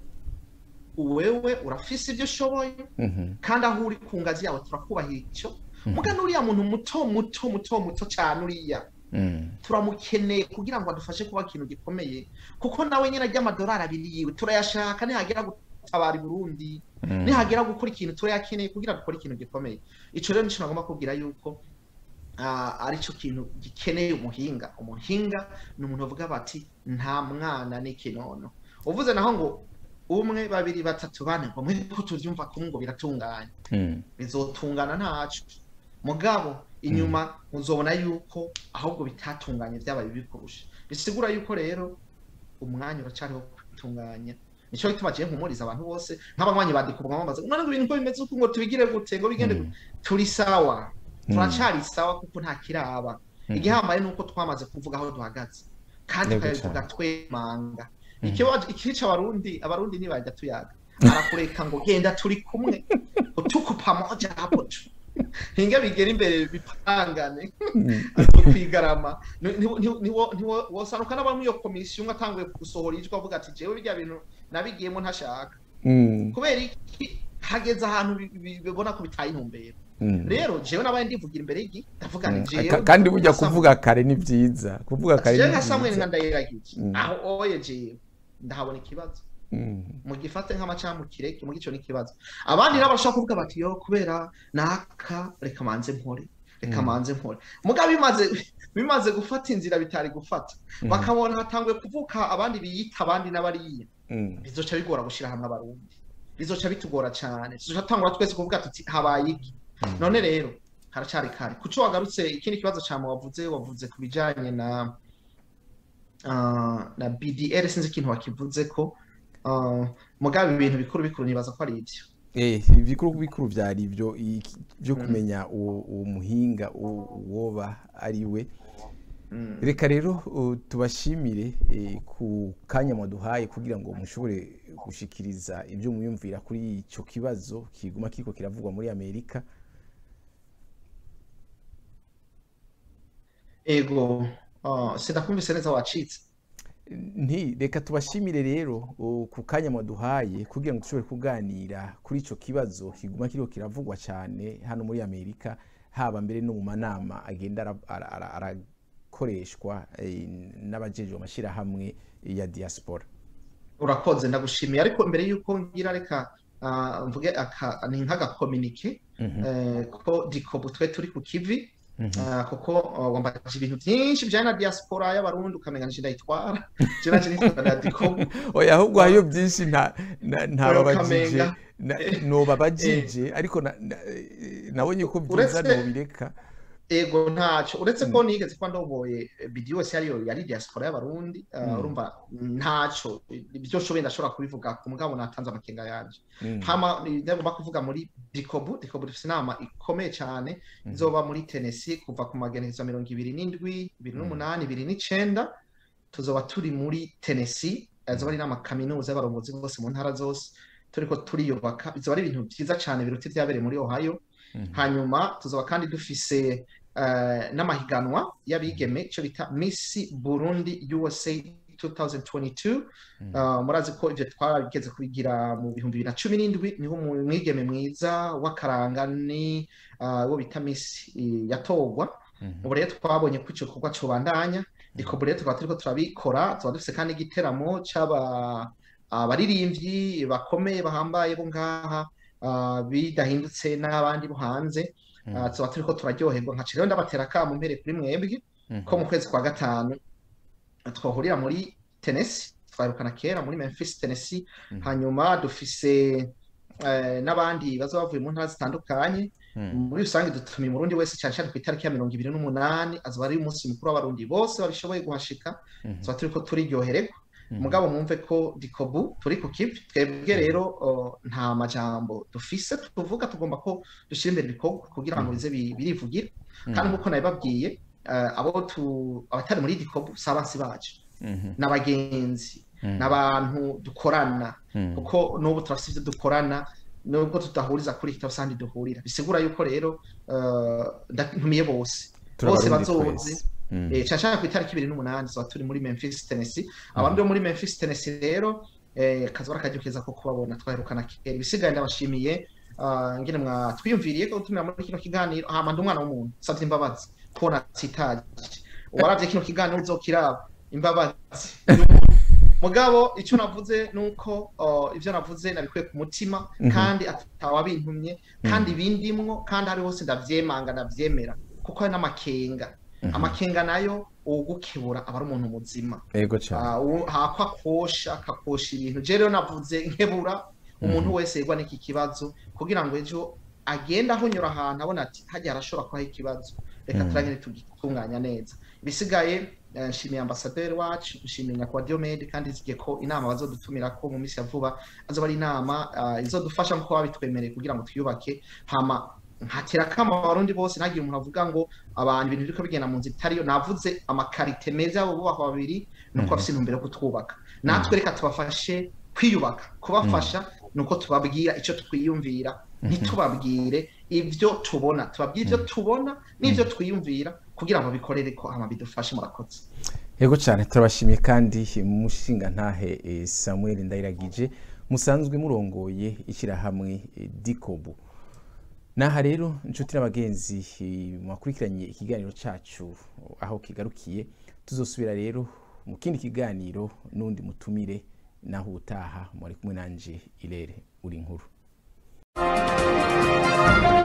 wewe urafise ibyo ushoboye Mhm. kandi aho uri ku ngazi yawe turakubahira icyo muga n'uriya muntu muto muto muto muto cyane uriya Mm. turamukeneye kugira ngo adufashe kuba ikintu gikomeye kuko nawe nyine ajya amadolari abiri yiwe turayashaka nihagera gutabara i burundi Mm. nihagera gukora ikintu turayakeneye kugira dukore ikintu gikomeye icyo rero nicyo nagomba kubwira yuko ah, ari cyo kintu gikeneye umuhinga umuhinga ni umuntu bavuga bati nta mwana n'ikinono uvuze naho ngo umwe babiri batatu bane ngo mwe ko tubyumva kumwe ngo biratunganye Mm. bizotungana ntacu mugabo inyuma uzobona yuko ahubwo bitatunganye byabaye bibi kurusha bisigura yuko rero umwanya uracyariho kwitunganya nicyo gituma agiye nkumuriza abantu bose nk'abanywanyi badikubwa bambaza none ngo ibintu ko bimeze uko ngo tubigire gute ngo bigende gute turi sawa turacari sawa kuko nta kiraba igihambaye ni uko twamaze kuvuga aho duhagaze kandi Yego tukabivuga cane. twemanga Mhm. ikibazo ikica abarundi abarundi ntibajya tuyaga arakureka ngo genda turi kumwe utuku pamoja hapo tu hinga bigera imbere bipangane kwigarama wosanuka n'abamwe iyo komisiyo umwe atanguye gusohora ijwi avuga ati jewe birya bintu nabigiyemo ntashaka Mm. kubera iki hageze ahantu bi- bi- bibona ko bitaye intumbero Mm. rero jewe nabaye ndivugira imbere y'igi ndavuga Mm. nti jewe Ka- kandi burya nka Samuel- kuvuga kare ni byiza kuvuga kare jewe ni nka Samuel nka byiza ndayiragije Mm. aho oye jewe ndahabona ikibazo Mm. mugifate nk'amacamukire muri ico n'ikibazo abandi nabo bashobora kuvuga bati yo kubera naka reka manze mpore reka Mm. manze mpore mugabo bimaze bimaze gufata inzira bitari gufata Mm. bakabona hatanguye kuvuka abandi biyita abandi n'abariya Mm. bizoca bigora gushira hamwe abarundi bizoca bitugora cyane tuzoca tangura twese kuvuga tuti habaye iki Mm. none rero haracari kare kuco wagarutse ikindi kibazo cyane wavuze wavuze ku bijanye na ah, na BDR sinzi ikintu wakivuze ko ah, mugabo ibintu bikuru bikuru nibaza ko ari ibyo Eh, ibikuru bikuru byari ibyo iki- byo Mm. kumenya uwo uwo muhinga uwo uwoba ari we Mm. reka rero uh, tubashimire eh, ku kanya mwaduhaye kugira ngo mushobore gushikiriza ibyo muyumvira kuri icyo kibazo kiguma kiko kiravugwa muri amerika ego ah, sindakumvise neza wacitse nti reka tubashimire rero uh, ku kanya mwaduhaye kugira ngo dushobore kuganira kuri icyo kibazo kiguma kiriko kiravugwa cyane hano muri amerika haba mbere no mu manama agenda ara- ara- ara- arakoreshwa eh, n'abajejwe amashyirahamwe ya diaspora urakoze ndagushimiye ariko mbere y'uko ngira reka ah, mvuge aka ni nk'agakominike Mhm, eh, ko dikobu twe turi ku kivi mhm. Ah, kuko uh, wambaje ibintu byinshi bijyanye na diaspora y'abarundi ukamenya nje ndayitwara je naje nitwara na dikobu oya ahubwo hariyo byinshi nta nta- ntababajije Kamenga. na- nobabajije ariko na- na- eh, nabonye ko byiza Uretse- nobireka ego ntacyo uretse ko nigeze kuba ndoboye bidi yose yariyo yari diaspora y'abarundi ah, Mm. urumva ntacyo ibyo nshoboye ndashobora kubivuga ku mugabo natanze amakenga yanje Mm, hama ndagomba kuvuga muri dikobu dikobu dufite inama ikomeye cyane mhm. izoba muri Tennessee kuva ku magenekerezo mirongo ibiri n'indwi ibiri n'umunani ibiri n'icenda tuzoba turi muri Tennessee azoba ari inama kaminuza y'abarongozi bose mu ntara zose turiko turiyubaka bizoba ari ibintu byiza cyane biruta ibyabereye muri Ohio Mhm. hanyuma tuzoba kandi dufise eh, n'amahiganwa y'abigeme icyo bita Miss Burundi USA 2022 Mhm. Uh, murazi ko ivyo twarabigeze kubigira mu bihumbi bibiri na cumi n'indwi niho umu- umwigeme mwiza w'akaranga ni uh, wo bita Miss eh, yatorwa Mhm. ubu rero twabonye ko ico gikorwa cobandanya ariko ubu rero tukaba turiko turabikora tuba dufise kandi igiteramo c'aba abaririmbyi bakomeye bahambaye bo ngaha uh, bidahindutse n'abandi bo hanze uh, Mhm. tuba turiko turaryoherwa nkaca rero ndabatera akamo mpere kuri mwebwe Mhm. ko mu kwezi kwa gatanu twahurira muri Tennessee twahirukana kera muri Memphis Tennessee Mhm. hanyuma dufise eh, n'abandi baza bavuye mu ntara zitandukanye Mhm. muri rusange dutumiye umurundi wese cyane cyane ku itariki ya mirongo ibiri n'umunani azoba ari umunsi mukuru w'abarundi bose babishoboye guhashika Mhm. tuba turiko turiryohererwa mugabo mwumve ko dikobu turi ku kivi twebwe rero uh, nta majambo dufise tuvuga tugomba ko dushyira imbere ibikorwa kugira ngo bize bi- birivugira kandi nk'uko nabibabwiye uh, abo tu- abatari muri dikobu si abansi bacu Mhm. n'abagenzi Mm. n'abantu dukorana Mm. kuko n'ubu turafite ibyo dukorana nubwo tudahuriza kuri iki usanga duhurira bisigura yuko rero uh, ntumiye bose bose Turabarundi bazozi twese. Mm. Eh, nshaka ku itariki ibiri n'umunani tuba turi muri Memphis Tennessee abandi bo muri Memphis Tennessee rero eh, kazi barakajya keza ko kubabona twaherukana kera ibisigaye ndabashimiye ah, ngene mwatwiyumviriye ko gutumira muri kino kiganiro hama ndi umwana w'umuntu savye imbabazi kubona sitaje uwaravye kino kiganiro uzokiraba imbabazi mugabo icyo navuze nuko uh, ivyo navuze nabikuye ku mutima Mhm. kandi atawabintumye kandi bindimwo kandi ari hose ndavyemanga ndavyemera kuko hari n'amakenga Mhm. amakenga nayo uwugukebura aba ari umuntu muzima Ego cyane. Ah, uwo- hako akosha akakosha ibintu je rero navuze nkebura umuntu wese yegwa n'iki kibazo kugira ngo ejo agenda ahonyora ahantu abona ati hajya harashobora kubaho ikibazo reka Mhm. turangire tugitunganya neza ibisigaye eh, nshimiye ambasaderi wacu nshimiye nyakubahwa Diomede kandi nzigiye ko inama bazodutumira ko mu minsi ya vuba azoba ari inama ah, izodufasha nk'uko babitwemereye kugira ngo twiyubake hama nkatera kama abarundi bose ntagire umuntu avuga ngo abantu ibintu biriko bigenda mu nzira itariyo navuze amakarite meza y'abo bubaka babiri nuko Mhm. bafise intumbero yo kutwubaka natwe reka tubafashe kwiyubaka kubafasha nuko tubabwira icyo twiyumvira ntitubabwire ibyo tubona tubabwire ibyo tubona n'ibyo twiyumvira kugira ngo bikorere ko hama bidufashe murakoze Ego cyane turabashimiye kandi mushinga ntahe eh, Samuel Ndayiragije musanzwe murongoye ishyirahamwe eh, Dikobu. Naha rero inshuti n'abagenzi eh, mwakurikiranye ikiganiro cacu aho kigarukiye tuzosubira rero mu kindi kiganiro n'undi mutumire naho utaha muri kumwe nanje Irere uri nkuru.